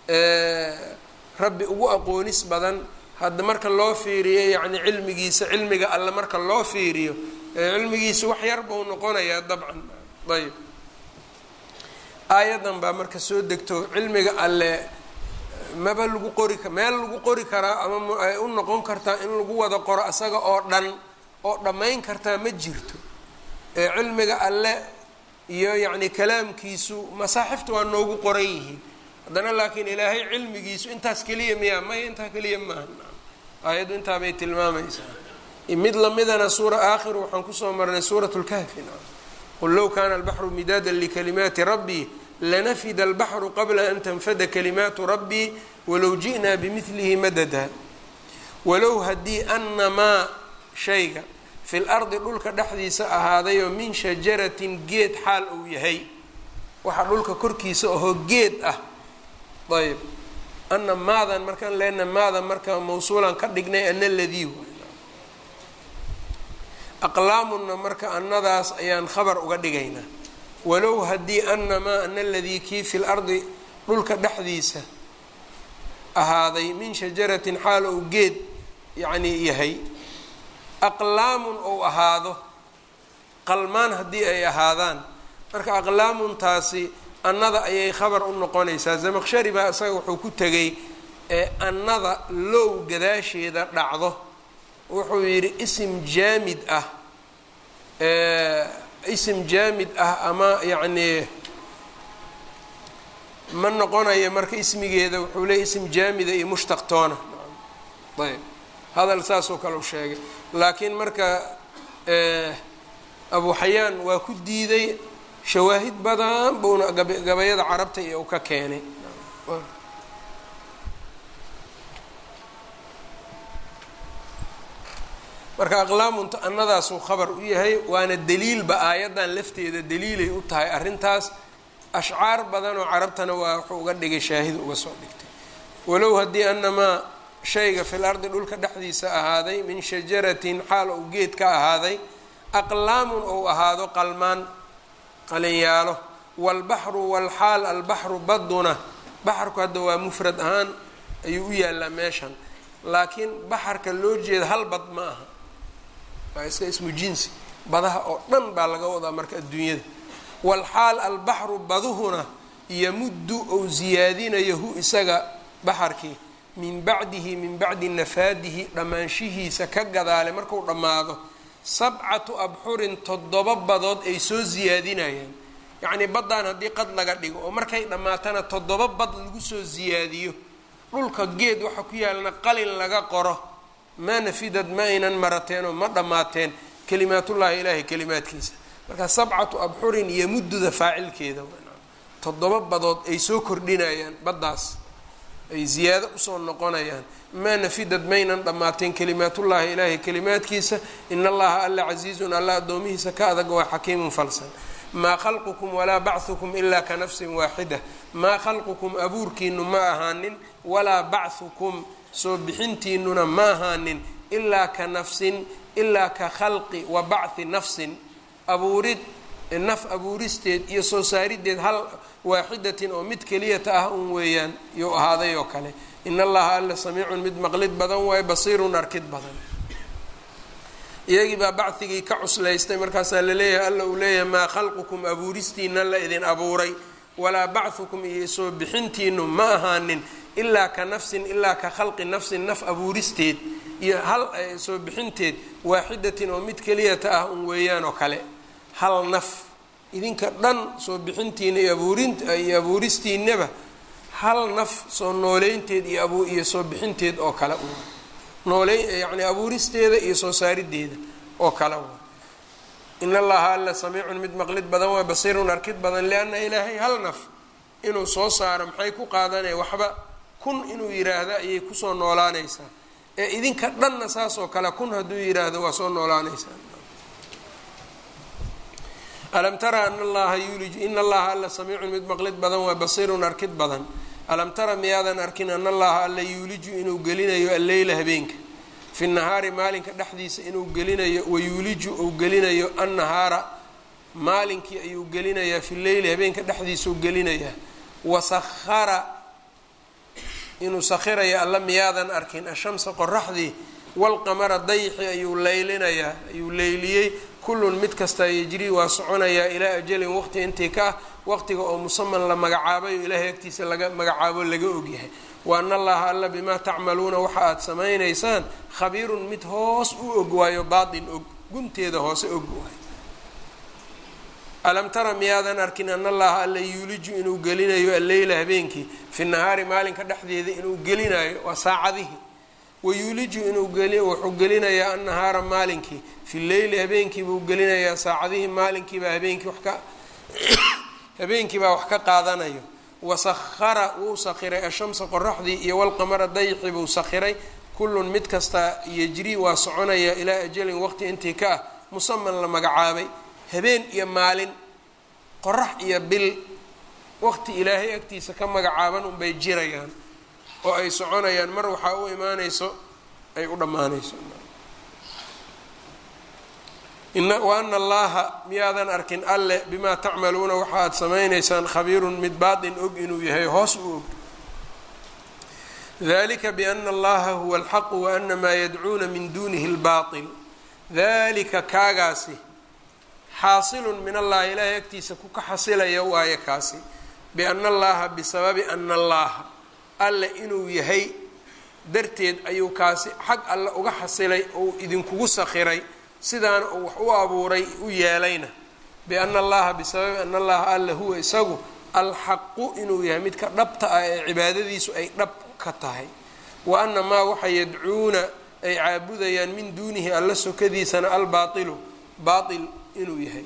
rabbi ugu aqoonis badan hadda marka loo fiiriyo yacni cilmigiisa cilmiga alle marka loo fiiriyo cilmigiisa wax yar buu noqonayaa dabcan ayb aayadan baa marka soo degto cilmiga alle maba lagu qori meel lagu qori karaa ama ay u noqon kartaa in lagu wada qoro asaga oo dhan oo dhammayn kartaa ma jirto ee cilmiga alle iyo yacni kalaamkiisu masaaxifta waa noogu qoran yihiin haddana laakiin ilaahay cilmigiisu intaas keliya miyaa maya intaa keliya maaha aayaddu intaabay tilmaamaysaa mid lamidana suura aakhiru waxaan kusoo marnay suurat lkahfi qul low kana albaxru midaadan likalimaati rabbii lanafida albaxru qabla an tanfada kalimaatu rabbii walow ji'naa bimidlihi madada walow haddii anamaa shayga fi lardi dhulka dhexdiisa ahaadayoo min shajaratin geed xaal uu yahay waxa dhulka korkiisa ahoo geed ah ayb ana maadan markaan leena maadan marka mawsuulan ka dhignay ana ladii aqlaamunna marka annadaas ayaan khabar uga dhigaynaa walow haddii anamaa ana ladii kii fi lardi dhulka dhexdiisa ahaaday min shajaratin xaal ou geed yacnii yahay aqlaamun ou ahaado qalmaan haddii ay ahaadaan marka aqlaamuntaasi annada ayay khabar u noqonaysaa zamaqshari baa isaga wuxuu ku tegay ee annada low gadaasheeda dhacdo wuxuu yidhi isim jaamid ah isim jaamid ah ama yacnii ma noqonayo marka ismigeeda wuxuu leeyay ism jaamida iyo mushtaqtoona ayb hadal saasoo kale u sheegay laakiin marka abu xayaan waa ku diiday shawaahid badan buuna gabayada carabta iyo u ka keenay marka aqlaamunta annadaasuu khabar u yahay waana daliilba aayaddan lafteeda daliilay u tahay arrintaas ashcaar badan oo carabtana waa wuxuu uga dhigay shaahid uga soo dhigtay walow haddii anamaa shayga fil ardi dhulka dhexdiisa ahaaday min shajaratin xaal ou geed ka ahaaday aqlaamun ou ahaado qalmaan qalinyaalo waalbaxru walxaal albaxru baduna baxarku hadda waa mufrad ahaan ayuu u yaallaa meeshan laakiin baxarka loo jeeda hal bad ma aha waa iska ismu jinsi badaha oo dhan baa laga wadaa marka adduunyada walxaal albaxru baduhuna yamuddu ou siyaadinayo hu isaga baxarkii min bacdihi min bacdi nafaadihi dhammaanshihiisa ka gadaale marku dhammaado sabcatu abxurin toddoba badood ay soo siyaadinayaan yacnii baddaan haddii qad laga dhigo oo markay dhammaatana toddoba bad lagu soo siyaadiyo dhulka geed waxa ku yaalna qalin laga qoro maa nafidad ma aynan marateen oo ma dhammaateen kalimaatullaahi ilaahay kalimaadkiisa marka sabcatu abxurin iyo mudduda faacilkeeda toddoba badood ay soo kordhinayaan baddaas ay ziyaado usoo noqonayaan maa nafidad maynan dhammaateen kalimaatullaahi ilaahay kalimaadkiisa in allaha alla casiizun alla addoomihiisa ka adag waa xakiimun falsan maa khalqukum walaa bachukum ilaa ka nafsin waaxida maa khalqukum abuurkiinu ma ahaanin walaa bachukum soo bixintiinuna ma ahaanin ilaa ka nafsin ilaa ka khalqi wa bachi nafsin abuurid naf abuuristeed iyo soo saarideed hal waaxidatin oo mid keliyata ah un weeyaan yuu ahaaday oo kale in allaha alla samiicun mid maqlid badan waayo basiirun arkid badan iyagii baa bacdigii ka cuslaystay markaasaa laleeyahay alla uu leeyahay maa khalqukum abuuristiina la idin abuuray walaa bachukum iyo soo bixintiinu ma ahaanin ilaa ka nafsin ilaa ka khalqi nafsin naf abuuristeed iyo hal soo bixinteed waaxidatin oo mid keliyata ah un weeyaan oo kale hal naf idinka dhan soo bixintiina iyo abuuriyo abuuristiinaba hal naf soo nooleynteed iyo abu iyo soo bixinteed oo kale u nooley yacni abuuristeeda iyo soo saarideeda oo kale wa in allaha alla samiicun mid maqlid badan waa basiirun arkid badan lianna ilaahay hal naf inuu soo saaro maxay ku qaadanaya waxba kun inuu yiraahdo ayay kusoo noolaanaysaa ee idinka dhanna saas oo kale kun hadduu yiraahdo waa soo noolaanaysaa alam tara ana allaha yuuliju in allaha alla samiicun mid maqlid badan waa basiirun arkid badan alam tara miyaadan arkin ana allaha alla yuuliju inuu gelinayo alleyla habeenka fi nahaari maalinka dhexdiisa inuu gelinayo wayuuliju uu gelinayo annahaara maalinkii ayuu gelinayaa fi leyli habeenka dhexdiisau gelinayaa wasahara inuu sakhirayo alla miyaadan arkin ashamsa qoraxdii walqamara dayxi ayuu leylinayaa ayuu leyliyey kullun mid kastaa yejrii waa soconayaa ilaa ajalin waqti intii ka ah waqtiga oo musaman la magacaabayo ilaahay agtiisa laga magacaabo laga ogyahay wa ana allaha alla bimaa tacmaluuna waxa aada samaynaysaan khabiirun mid hoos u og waayo baatin og gunteeda hoose og waayo alam tara miyaadan arkin ana allaha alla yuuliju inuu gelinayo alleyla habeenkii fi nahaari maalinka dhexdeeda inuu gelinayo waa saacadihii wayuuliju inuu geli wuxuu gelinayaa annahaara maalinkii fi leyli habeenkii buu gelinayaa saacadihii maalinkiibaa habeenkii wax ka habeenkiibaa wax ka qaadanayo wasahara wuu sakhiray ashamsa qoraxdii iyo walqamara dayxi buu sakhiray kullun mid kastaa yejrii waa soconaya ilaa ajalin waqti intii ka ah musaman la magacaabay habeen iyo maalin qorax iyo bil waqti ilaahay agtiisa ka magacaaban unbay jirayaan oo ay soconayaan mar waxaa u imaanayso ay u dhammaanayso wa ana allaha miyaadan arkin alle bimaa tacmaluuna waxa aad samaynaysaan khabiirun mid baatin og inuu yahay hoos u og dalika biana allaha huwa alxaqu waana maa yadcuuna min dunihi اlbaطil dalika kaagaasi xaasilun min allahi ilaahay agtiisa ku ka xasilaya waayo kaasi biana allaha bisababi ana allaha alle inuu yahay darteed ayuu kaasi xag alle uga xasilay ou idinkugu sakhiray sidaana uu wax u abuuray u yeelayna biana allaha bisababi ana allaha alle huwa isagu alxaqu inuu yahay midka dhabta ah ee cibaadadiisu ay dhab ka tahay wa ana maa waxa yadcuuna ay caabudayaan min duunihi alla sokadiisana albaailu baail inuu yahay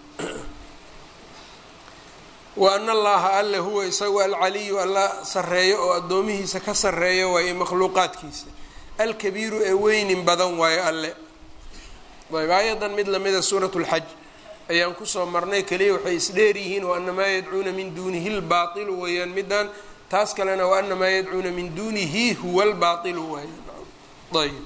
wa ana allaha alle huwa isagu alcaliyu alla sareeyo oo addoomihiisa ka sareeyo waaye makhluuqaadkiisa alkabiiru ee weynin badan waayo alle ayb aayadan mid lamida suurat lxaj ayaan kusoo marnay keliya waxay isdheer yihiin waana maa yadcuuna min duunihi lbaailu weeyaan midaan taas kalena waana maa yadcuuna min duunihi huwa lbaailu waay ayb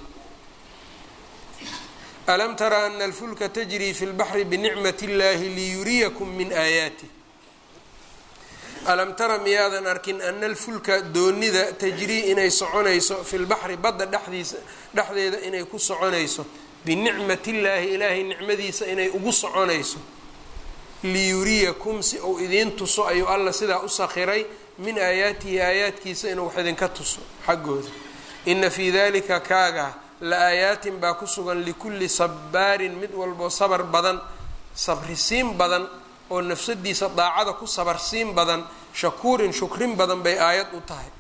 alam tara ana alfulka tajrii fi lbaxri binicmat اllahi liyuriyakum min aayaatih alam tara miyaadan arkin ana alfulka doonida tajrii inay soconayso fi lbaxri badda dhexdiisa dhexdeeda inay ku soconayso binicmat illaahi ilaahay nicmadiisa inay ugu soconayso liyuriyakum si uu idiin tuso ayuu alla sidaa u sakhiray min aayaatihi aayaadkiisa inuu wax idinka tuso xaggooda ina fii dalika kaaga la aayaatin baa ku sugan likulli sabaarin mid walboo sabar badan sabrisiin badan oo nafsadiisa daacada ku sabarsiin badan shakuurin shukrin badan bay aayad u tahay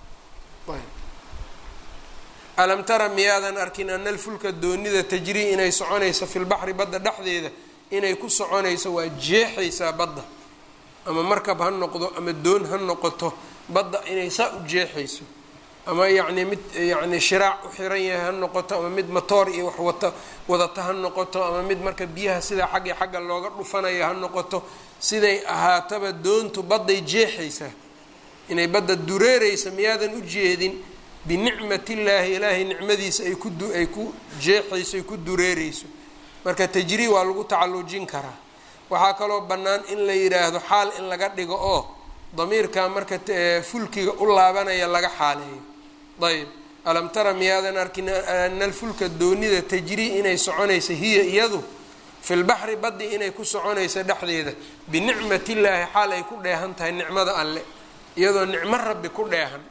alam tara miyaadan arkin ana alfulka doonida tajrii inay soconayso fi lbaxri badda dhexdeeda inay ku soconayso waa jeexaysaa badda ama markab ha noqdo ama doon ha noqoto badda inay saa u jeexayso ama yacni mid yacni shiraac u xiran yahay ha noqoto ama mid matoor iyo wax wata wadata ha noqoto ama mid marka biyaha sidaa xaggi xagga looga dhufanaya ha noqoto siday ahaataba doontu badday jeexaysaa inay badda dureeraysa miyaadan u jeedin binicmat illaahi ilaahay nicmadiisa ay ku ay ku jeexayso ay ku dureereyso marka tajrii waa lagu tacalujin karaa waxaa kaloo bannaan in la yidhaahdo xaal in laga dhigo oo damiirka marka fulkiga u laabanaya laga xaaleeyo ayb alam tara miyaadan arkin ana alfulka doonida tajrii inay soconaysa hiya iyadu fi lbaxri baddi inay ku soconayso dhexdeeda binicmat illaahi xaal ay ku dheehan tahay nicmada alle iyadoo nicmo rabbi ku dheehan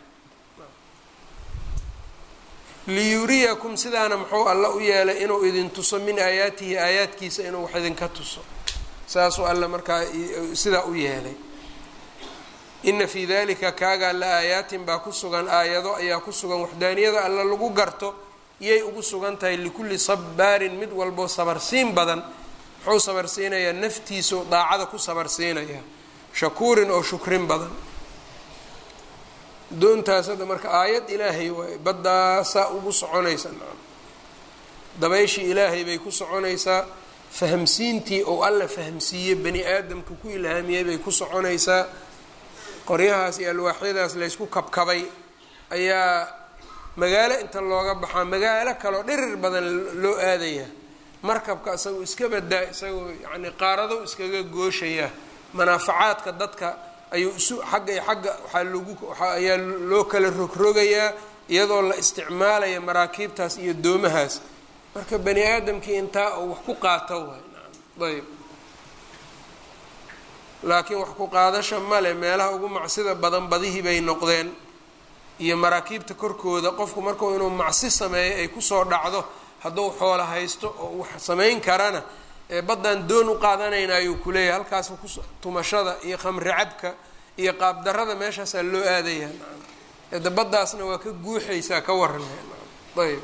liyuriyakum sidaana muxuu alla u yeelay inuu idin tuso min aayaatihi aayaadkiisa inuu wax idinka tuso saasuu alla markaa sidaa u yeelay ina fii dalika kaagaa la aayaatin baa ku sugan aayado ayaa ku sugan waxdaaniyada alla lagu garto iyay ugu sugan tahay likulli sabaarin mid walboo sabarsiin badan muxuu sabarsiinayaa naftiisau daacada ku sabarsiinayaa shakuurin oo shukrin badan doontaas hadda marka aayad ilaahay waay baddaasaa ugu soconaysa dabayshii ilaahay bay ku soconaysaa fahamsiintii ou alla fahamsiiyey bani aadamka ku ilhaamiyey bay ku soconaysaa qoryahaas iyo alwaaxyadaas laysku kabkabay ayaa magaalo inta looga baxaa magaalo kaleo dhirir badan loo aadayaa markabka isagoo iska badaa isagoo yacni qaaradow iskaga gooshayaa manaafacaadka dadka ayuu isu xagga iyo xagga waxaa lagu ayaa loo kala rogrogayaa iyadoo la isticmaalaya maraakiibtaas iyo doomahaas marka bani aadamkii intaa uu wax ku qaato waay naam ayb laakiin wax ku qaadasha male meelaha ugu macsida badan badihii bay noqdeen iyo maraakiibta korkooda qofku markuu inuu macsi sameeyo ay kusoo dhacdo hadduu xoola haysto oo wax samayn karana ee baddan doon u qaadanayna ayuu kuleeyahay halkaas ku tumashada iyo khamri cabka iyo qaabdarada meeshaasaa loo aadaya ede baddaasna waa ka guuxaysaa ka waran ayb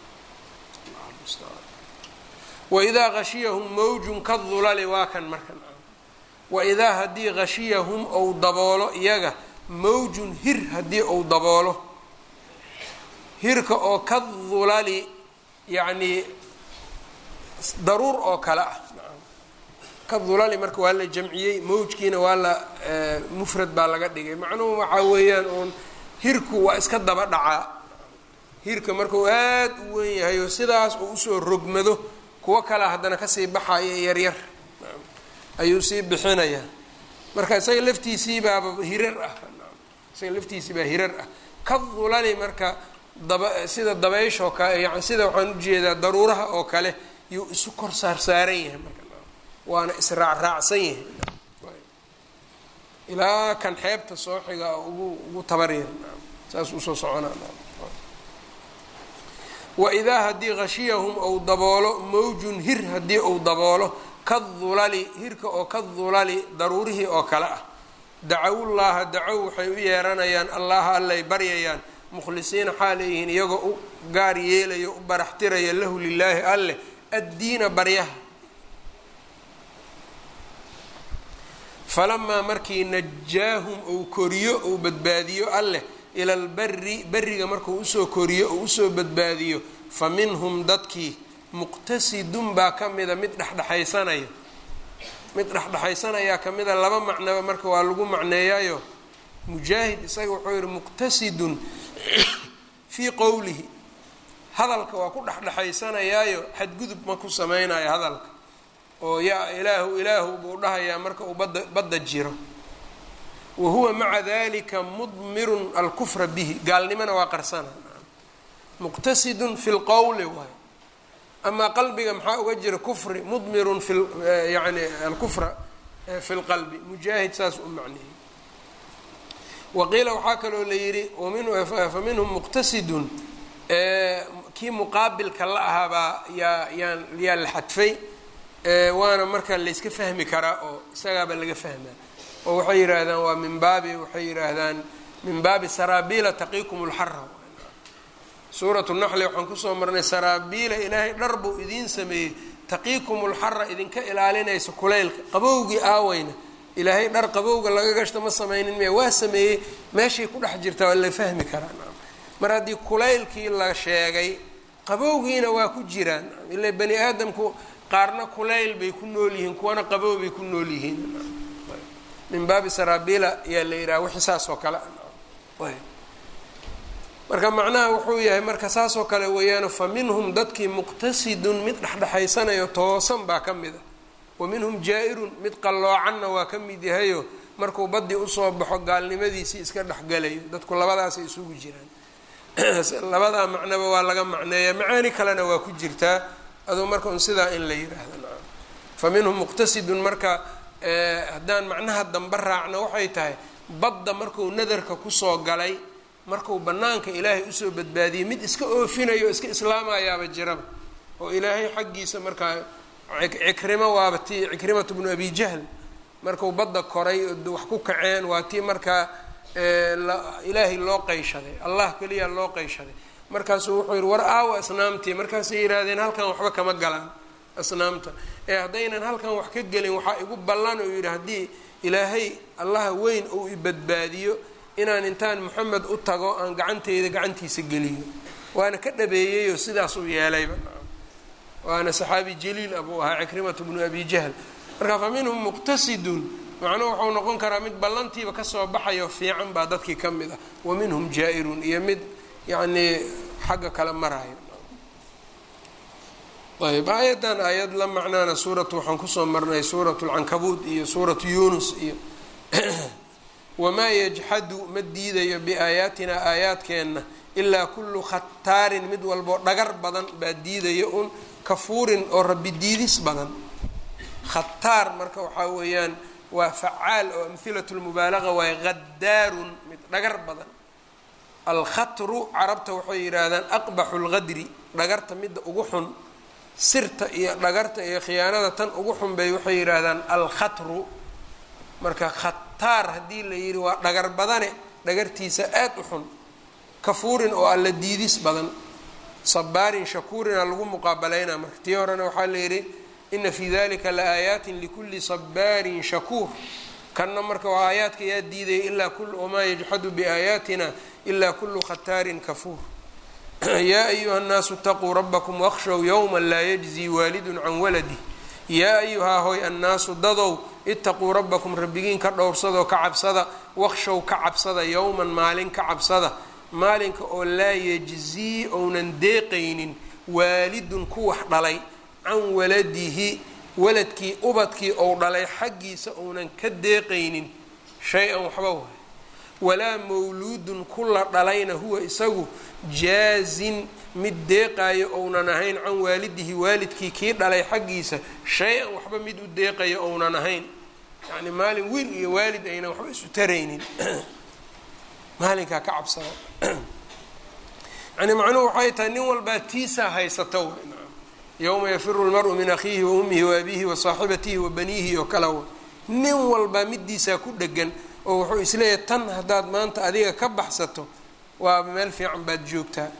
waidaa hashiyahum mawjun kadulali waa kan marka waidaa haddii hashiyahum ou daboolo iyaga mawjun hir haddii ou daboolo hirka oo ka dulali yacnii daruur oo kale ah ka dulali marka waa la jamciyey mawjkiina waa la mufrad baa laga dhigay macnuhu waxaa weeyaan uun hirku waa iska daba dhacaa hirka markuu aada u wen yahay oo sidaas uu usoo rogmado kuwo kalea haddana kasii baxaya yaryar ayuu sii bixinayaa marka isaga laftiisii baaba hirar ah isaga laftiisii baa hirar ah ka dulali marka daba sida dabayshoo kale yani sida waxaan ujeedaa daruuraha oo kale yuu isu kor saar saaran yahay marka waana israacraacsan yahay ilaa kan xeebta sooxiga ugu ugu tabaryar saas usoo soconaa waidaa haddii hashiyahum ou daboolo mawjun hir haddii ou daboolo ka dulali hirka oo ka dulali daruurihii oo kale ah dacawullaaha dacow waxay u yeeranayaan allaha allay baryayaan mukhlisiina xaaleyihiin iyagoo u gaar yeelayo u baraxtiraya lahu lilaahi alleh addiina baryaha falamaa markii najaahum ou koriyo ou badbaadiyo alleh ila lbari beriga markuu usoo koriyo ou usoo badbaadiyo fa minhum dadkii muqtasidun baa ka mida mid dhexdhexaysanaya mid dhexdhexaysanayaa ka mida laba macnoba marka waa lagu macneeyayo mujaahid isaga wuxuu yihi muqtasidun fii qowlihi hadalka waa ku dhexdhexaysanayaayo xadgudub ma ku sameynayo hadalka oo yaa ilaahu ilaahu buu dhahayaa marka uu badda badda jiro wa huwa maca dalika mudmirun alkufra bihi gaalnimona waa qarsana muqtasidun fi lqowli waay amaa qalbiga maxaa uga jira kufri mudmirun fi yani alkufra fi lqalbi mujaahid saas u macneeyey waqiila waxaa kaloo la yidhi fa minhum muqtasidun kii muqaabilka la ahaabaa yaa yaan yaa la xadfay waana marka layska fahmi karaa oo isagaaba laga fahmaa oo waxay yidhaahdaan waa min baabi waxay yidhaahdaan min baabi saraabiila taqiikum lxara suuratu naxli waxaan kusoo marnay saraabiila ilaahay dhar buu idiin sameeyey taqiikum lxara idinka ilaalinaysa kulaylka qabowgii aaweyna ilaahay dhar qabowga laga gashta ma sameynin miya waa sameeyey meeshay ku dhex jirtaa waa la fahmi karaa mar haddii kulaylkii la sheegay qabowgiina waa ku jiraan ila bani aadamku qaarna kulayl bay ku nool yihiin kuwana qabow bay ku nool yihiin min baabi saraabiila ayaa la yidhaha wixii saas oo kale marka macnaha wuxuu yahay marka saas oo kale weeyaano fa minhum dadkii muqtasidun mid dhexdhexaysanayo toosan baa ka mid a wa minhum jaa-irun mid qalloocanna waa ka mid yahayo markuu baddii usoo baxo gaalnimadiisii iska dhexgalayo dadku labadaasay isugu jiraan labadaa macnoba waa laga macneeyaa macaani kalena waa ku jirtaa aduu marka un sidaa in la yiraahdo nacam fa minhum muqtasidun marka haddaan macnaha dambe raacno waxay tahay badda marku nadarka kusoo galay marku bannaanka ilaahay usoo badbaadiyey mid iska oofinayo o iska islaamayaaba jiraba oo ilaahay xaggiisa markaa cikrimo waaba tii cikrimatu bnu abi jahl marku badda koray wax ku kaceen waa tii markaa ilaahay loo qeyshaday allah keliya loo qeyshaday markaasuu wuxuu yihi war aawa asnaamtii markaasay yidhaahdeen halkan waxba kama galaan asnaamta ee haddaynan halkan wax ka gelin waxaa igu ballan uu yidhi haddii ilaahay allaha weyn uu i badbaadiyo inaan intaan moxamed u tago aan gacanteyda gacantiisa geliyo waana ka dhabeeyeyoo sidaas uu yeelayba waana saxaabi jaliil abuu ahaa cikrimatu bnu abi jahl marka fa minhum muqtasidun macnuhu waxau noqon karaa mid ballantiiba kasoo baxayo fiican baa dadkii ka mid ah wa minhum jaa-irun iyo mid yacnii xagga kale marayo ayb aayaddan aayad la macnaana suuratu waxaan kusoo marnay suuratu lcankabuud iyo suuratu yunus iyo wamaa yajxadu ma diidayo biaayaatina aayaadkeenna ilaa kullu khataarin mid walboo dhagar badan baa diidayo un kafuurin oo rabbi diidis badan khataar marka waxaa weeyaan waa facaal oo amhilatu lmubaalaga waaye khadaarun mid dhagar badan alkhatru carabta waxay yidhaahdaan aqbaxu lqadri dhagarta midda ugu xun sirta iyo dhagarta iyo khiyaanada tan ugu xun bay waxay yidhaahdaan alkhatru marka khataar haddii la yidhi waa dhagar badane dhagartiisa aad u xun kafuurin oo alla diidis badan sabaarin shakuurina lagu muqaabalaynaa marka tii horena waxaa la yidhi ina fii dalika la aayaatin likulli sabaarin shakuur kanna marka waa aayaadka yaa diidaya ilaa wamaa yajxadu biaayaatina ilaa kullu khataarin kafuur yaa ayuha nnaasu itaquu rabbakum waqshow yowma laa yajzii waalidun can waladih yaa ayuhaa hoy annaasu dadow itaquu rabbakum rabbigiin ka dhowrsadoo ka cabsada waqshow ka cabsada yowman maalin ka cabsada maalinka oo laa yajzii ounan deeqaynin waalidun ku wax dhalay can waladihi waladkii ubadkii ou dhalay xaggiisa ounan ka deeqaynin shay-an waxba waay walaa mawluudun kula dhalayna huwa isagu jaazin mid deeqaayo ounan ahayn can waalidihi waalidkii kii dhalay xaggiisa shay-an waxba mid u deeqayo ounan ahayn yacni maalin wiil iyo waalid aynan waxba isu taraynin maalinkaa ka cabsada yani macnuhu waxay tahay nin walbaa tiisaa haysato w yowma yafiru lmaru min akhiihi wa ummihi wa abiihi wa saaxibatihi wa baniihi oo kale wa nin walbaa midiisaa ku dhegan oo wuxuu isleeyahay tan haddaad maanta adiga ka baxsato waa meel fiican baad joogtaa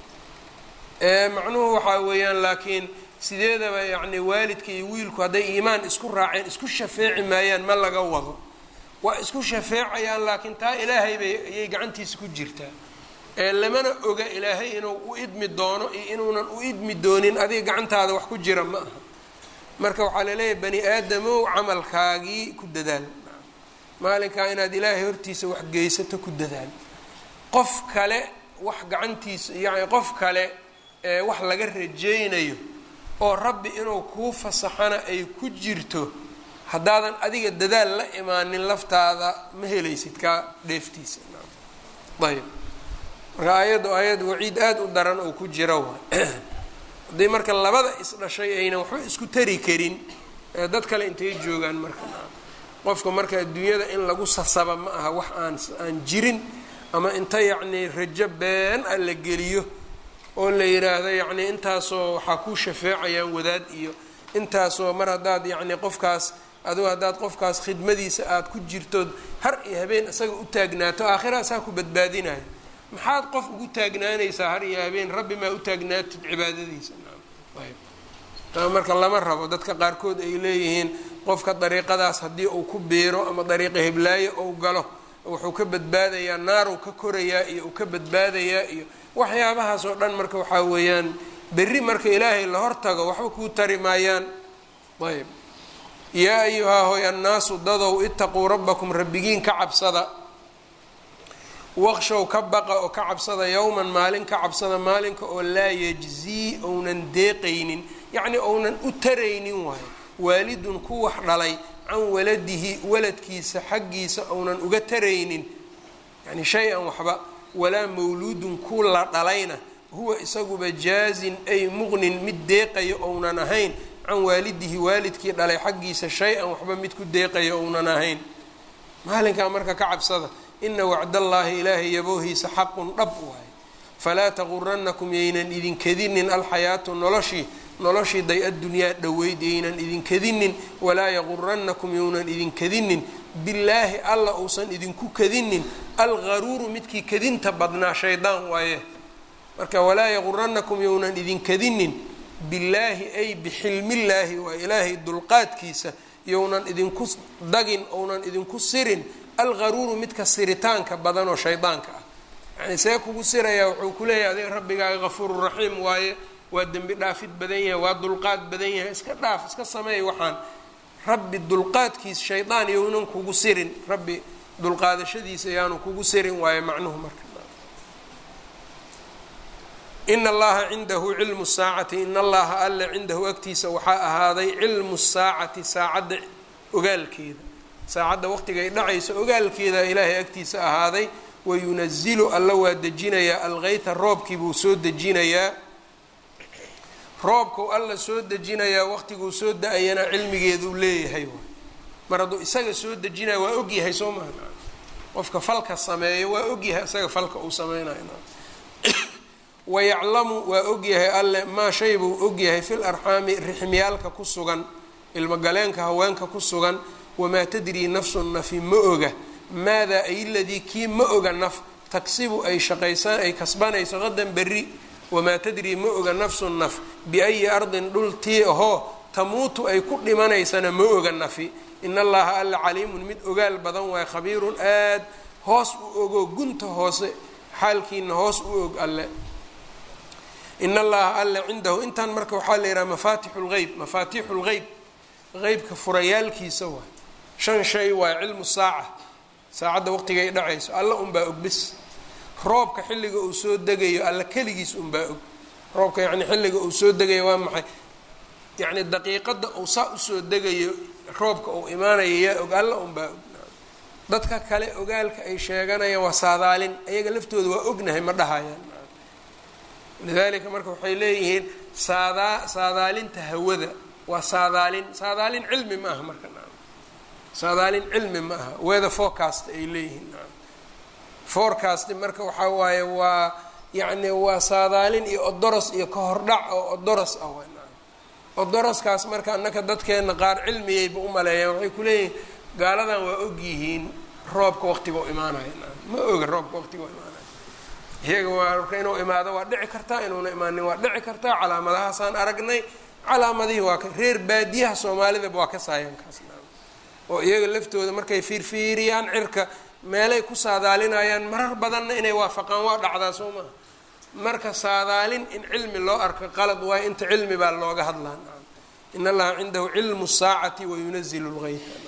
macnuhu waxaa weeyaan laakiin sideedaba yacni waalidka iyo wiilku hadday iimaan isku raaceen isku shafeeci maayaan ma laga wado waa isku shafeecayaan laakiin taa ilaahay bay ayay gacantiisa ku jirtaa ee lamana oga ilaahay inuu u idmi doono iyo inuunan u idmi doonin adiga gacantaada wax ku jira ma aha marka waxaa laleeyahay bani aadamow camalkaagii ku dadaal maalinkaa inaad ilaahay hortiisa wax geysato ku dadaal qof kale wax gacantiisa yacni qof kale ee wax laga rajaynayo oo rabbi inuu kuu fasaxana ay ku jirto haddaadan adiga dadaal la imaanin laftaada ma helaysid kaa dheeftiisa ayb marka aayaddu aayad waciid aada u daran oo ku jira waay haddii marka labada isdhashay aynan waxba isku tari karin dad kale intay joogaan marka qofka marka adduunyada in lagu sasaba ma aha wax aan aan jirin ama inta yacnii rajo been a la geliyo oo la yidhaahdo yacnii intaasoo waxaa kuu shafeecayaan wadaad iyo intaasoo mar haddaad yacnii qofkaas adigu haddaad qofkaas khidmadiisa aada ku jirtood har iyo habeen isaga u taagnaato aakhiraasaa ku badbaadinayo maxaad qof ugu taagnaanaysaa har iyo habeen rabbi maa u taagnaatid cibaadadiisa ayb marka lama rabo dadka qaarkood ay leeyihiin qofka dariiqadaas haddii uu ku biiro ama dariiqa heblaayo ou galo wuxuu ka badbaadayaa naaruu ka korayaa iyo uu ka badbaadayaa iyo waxyaabahaas oo dhan marka waxaa weeyaan berri marka ilaahay la hortago waxba kuu tari maayaan ayb yaa ayuhaa hoy annaasu dadow itaquu rabbakum rabbigiin ka cabsada waqshow ka baqa oo ka cabsada yowman maalin ka cabsada maalinka oo laa yajzii ounan deeqaynin yacnii ounan u taraynin waayo waalidun ku wax dhalay can waladihi waladkiisa xaggiisa ounan uga taraynin yani shay-an waxba walaa mawluudun ku la dhalayna huwa isaguba jaazin ay muqnin mid deeqayo ounan ahayn can waalidihi waalidkii dhalay xaggiisa shay-an waxba mid ku deeqayo ounan ahayn maalinkaa marka ka cabsada ina wacdallaahi ilaahay yaboohiisa xaqun dhab waaye falaa taquranakum yaynan idinkadinin alxayaatu noloshii noloshii day addunyaa dhoweyd yaynan idinkadinin walaa yaquranakum younan idinkadinin billaahi alla uusan idinku kadinin algaruuru midkii kadinta badnaa shaydaan waaye marka walaa yaquranakum younan idinkadinin billaahi ay bixilmillaahi waa ilaahay dulqaadkiisa younan idinku dagin ounan idinku sirin algaruuru midka siritaanka badan oo shaydaanka ah yani see kugu sirayaa wuxuu ku leeyahay adig rabbigaaga kafuuru raxiim waaye waa dembi dhaafid badan yahay waa dulqaad badan yahay iska dhaaf iska sameey waxaan rabbi dulqaadkiisa shaydaan younan kugu sirin rabbi dulqaadashadiisa yaanu kugu sirin waaye macnuhu marka ina allaha cindahu cilmu saacati in allaha alle cindahu agtiisa waxaa ahaaday cilmu saacati saacadda ogaalkeeda saacadda waqtigay dhacayso ogaalkeeda ilaahay agtiisa ahaaday wayunazilu alla waa dejinayaa algeyta roobkii buu soo dejinayaa roobkau alla soo dejinayaa waqtiguu soo da-ayana cilmigeeduu leeyahay mar hadduu isaga soo dejinaya waa ogyahay soo maha qofka falka sameeyo waa ogyahay isaga falka uu sameynayo wayaclamu waa ogyahay alle maa shay buu ogyahay fil arxaami rixmiyaalka ku sugan ilmogaleenka haweenka ku sugan wamaa tadrii nafsun nafi ma oga maadaa ay ladii kii ma oga naf tagsibu ay shaqaysan ay kasbanayso qadan berri wamaa tadrii ma oga nafsun naf biayi ardin dhul tii ahoo tamuutu ay ku dhimanaysana ma oga nafi in allaha alla caliimun mid ogaal badan waaye khabiirun aad hoos u ogo gunta hoose xaalkiina hoos u og alle in allaha alle cindahu intan marka waxaa la yidhaha mafaatixu lgeyb mafaatixu lgeyb qeybka furayaalkiisa waay shan shay waa cilmu saaca saacadda waqtigay dhacayso alla unbaa og bis roobka xilliga uu soo degayo alla keligiis unbaa og roobka yacni xilliga uu soo degayo waa maxay yacni daqiiqadda uu saa usoo degayo roobka uu imaanayo yaa og alla unbaa og dadka kale ogaalka ay sheeganayaan waa saadaalin ayaga laftooda waa ognahay ma dhahayaan lidalika marka waxay leeyihiin saadaa saadaalinta hawada waa saadaalin saadaalin cilmi ma aha marka saadaalin cilmi ma aha weather forecast ay leeyihiin forecast marka waxaa waaye waa yacni waa saadaalin iyo odoros iyo kahordhac oo odoros ah w odoroskaas marka annaka dadkeena qaar cilmiyayba u maleeyaan waxay kuleeyihiin gaaladan waa ogyihiin roobka waqtiga u imaanayo ma oga roobka waqtiga u imaanayo iyaga waa marka inuu imaado waa dhici kartaa inuuna imaanin waa dhici kartaa calaamadahaasaan aragnay calaamadihii waa ka reer baadiyaha soomaalidaba waa ka saayankaas oo iyaga laftooda markay fiirfiiriyaan cirka meelay ku saadaalinayaan marar badanna inay waafaqaan waa dhacdaa soo maha marka saadaalin in cilmi loo arko qalad waayo inta cilmi baa looga hadlaa in allaha cindahu cilmu saacati wayunazilu lgeyta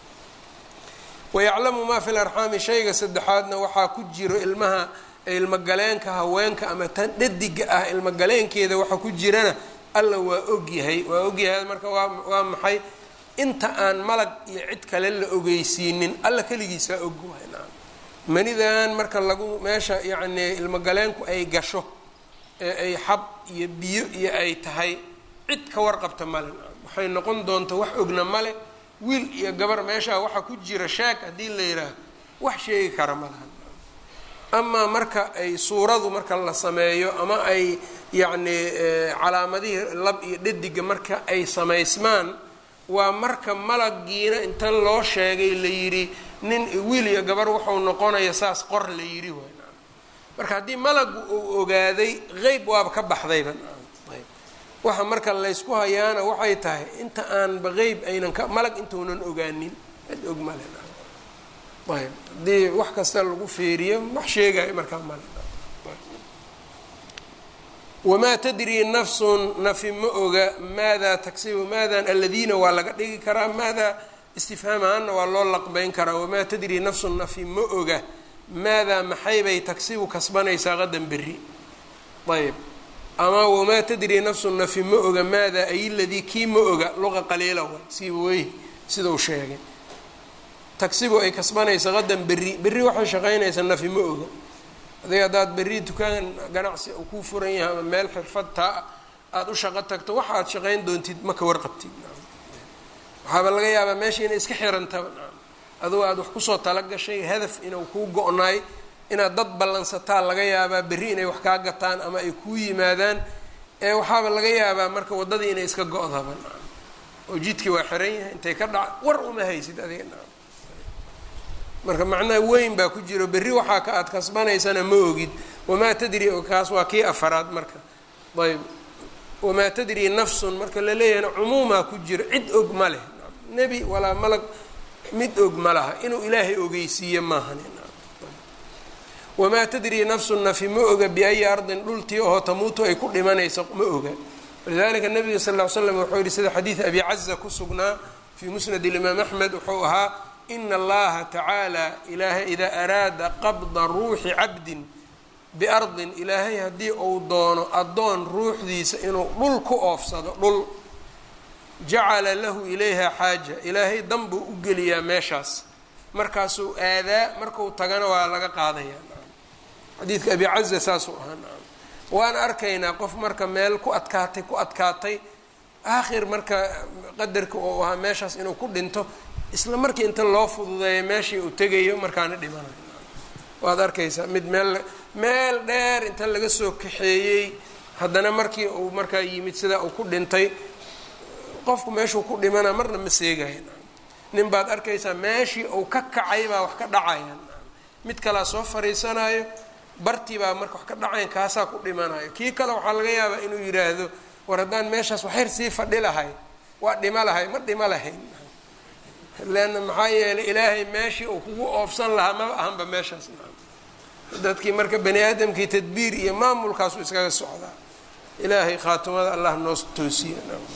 wayaclamu maa fi larxaami shayga saddexaadna waxaa ku jiro ilmaha ilmogaleenka haweenka ama tan dhadiga ah ilmogaleenkeeda waxa ku jirana alla waa ogyahay waa ogyahay marka waa waa maxay inta aan malag iyo cid kale la ogeysiinin alla keligiisaa og waay naam manidan marka lagu meesha yacnii ilmogaleenku ay gasho ee ay xab iyo biyo iyo ay tahay cid ka warqabta male naam waxay noqon doonta wax ogna male wiil iyo gabar meeshaa waxa ku jira shaag haddii la yidhaaho wax sheegi kara malaha amaa marka ay suuradu marka la sameeyo ama ay yacnii calaamadihii lab iyo dhadiga marka ay samaysmaan waa marka malagiina inta loo sheegay la yidhi nin wiil iyo gabar wuxuu noqonaya saas qor la yidhi waay marka haddii malagu uu ogaaday qeyb waaba ka baxdayba ayb waxa marka laysku hayaana waxay tahay inta aanba qeyb aynan ka malag intuunan ogaanin cid og male ayb haddii wax kasta lagu feeriyo wax sheegayo markaa male wamaa tadrii nafsun nafi ma oga maadaa tagsibu maadan aladiina waa laga dhigi karaa maadaa istifhaam ahaanna waa loo laqbeyn karaa wamaa tadrii nafsun nafi ma oga maadaa maxaybay tagsibu kasbanaysaa qadan berri ayb ama wamaa tadrii nafsun nafi ma oga maadaa ay ladii kii ma oga luqa qaliila way siiba wey sidau sheegay tagsibu ay kasbanaysa qadan berri berri waxay shaqaynaysaa nafi ma oga adiga haddaad berri dukaan ganacsi uu kuu furan yahay ama meel xirfad taa aada u shaqo tagto waxa aad shaqayn doontid ma ka warqabtid waxaaba laga yaabaa meesha inay iska xirantaba adugo aada wax kusoo talagashay hadaf inuu kuu go-naay inaad dad ballansataa laga yaabaa berri inay wax kaa gataan ama ay kuu yimaadaan ee waxaaba laga yaabaa marka waddadii inay iska go-daba oo jidkii waa xiran yahay intay ka dhaca war uma haysid adiga marka macnaha weyn baa ku jiro berri waxaa ka aad kasbanaysana ma ogid wamaa tadri kaas waa kii afaraad marka ayb wamaa tadri nafsun marka la leeyahayna cumuumaa ku jiro cid og ma leh nebi walaa malag mid og ma laha inuu ilaahay ogeysiiye maahan wamaa tadri nafsun nafi ma oga biayi ardin dhultii oo tamuutu ay ku dhimanayso ma oga walidalika nabiga sal ll ly slam wuxuu yihi sida xadiid abi caza ku sugnaa fii musnad ilimaam axmed wuxuu ahaa ina allaha tacaala ilaahay idaa araada qabda ruuxi cabdin biardin ilaahay haddii uu doono addoon ruuxdiisa inuu dhul ku oofsado dhul jacala lahu ilayha xaaja ilaahay dan buu u geliyaa meeshaas markaasuu aadaa markuu tagana waa laga qaadaya xadiidka abi caza saasuu ahaa waan arkaynaa qof marka meel ku adkaatay ku adkaatay aakhir marka qadarka uu ahaa meeshaas inuu ku dhinto isla markii inta loo fududeeya meeshii uu tegayo markaana dhimanayo waad arkaysaa mid meel meel dheer inta laga soo kaxeeyey haddana markii uu markaa yimid sidaa uu ku dhintay qofku meeshuu ku dhimana marna ma seegaya nin baad arkaysaa meeshii uu ka kacay baa wax ka dhacaya mid kalaa soo fariisanayo bartii baa marka wax ka dhacayan kaasaa ku dhimanayo kii kale waxaa laga yaabaa inuu yidhaahdo war haddaan meeshaas waxyar sii fadhi lahay waa dhimo lahay ma dhimo lahayn leanna maxaa yeelay ilaahay meeshii uu kugu oofsan lahaa maba ahanba meeshaas dadkii marka bani aadamkii tadbiir iyo maamulkaasu iskaga socdaa ilaahay khaatimada allah noo toosiya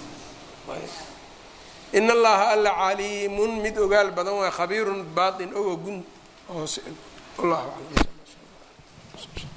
in allaha alla caliimun mid ogaal badan waa khabiirun baatin ogo gun hoose wallahu aclam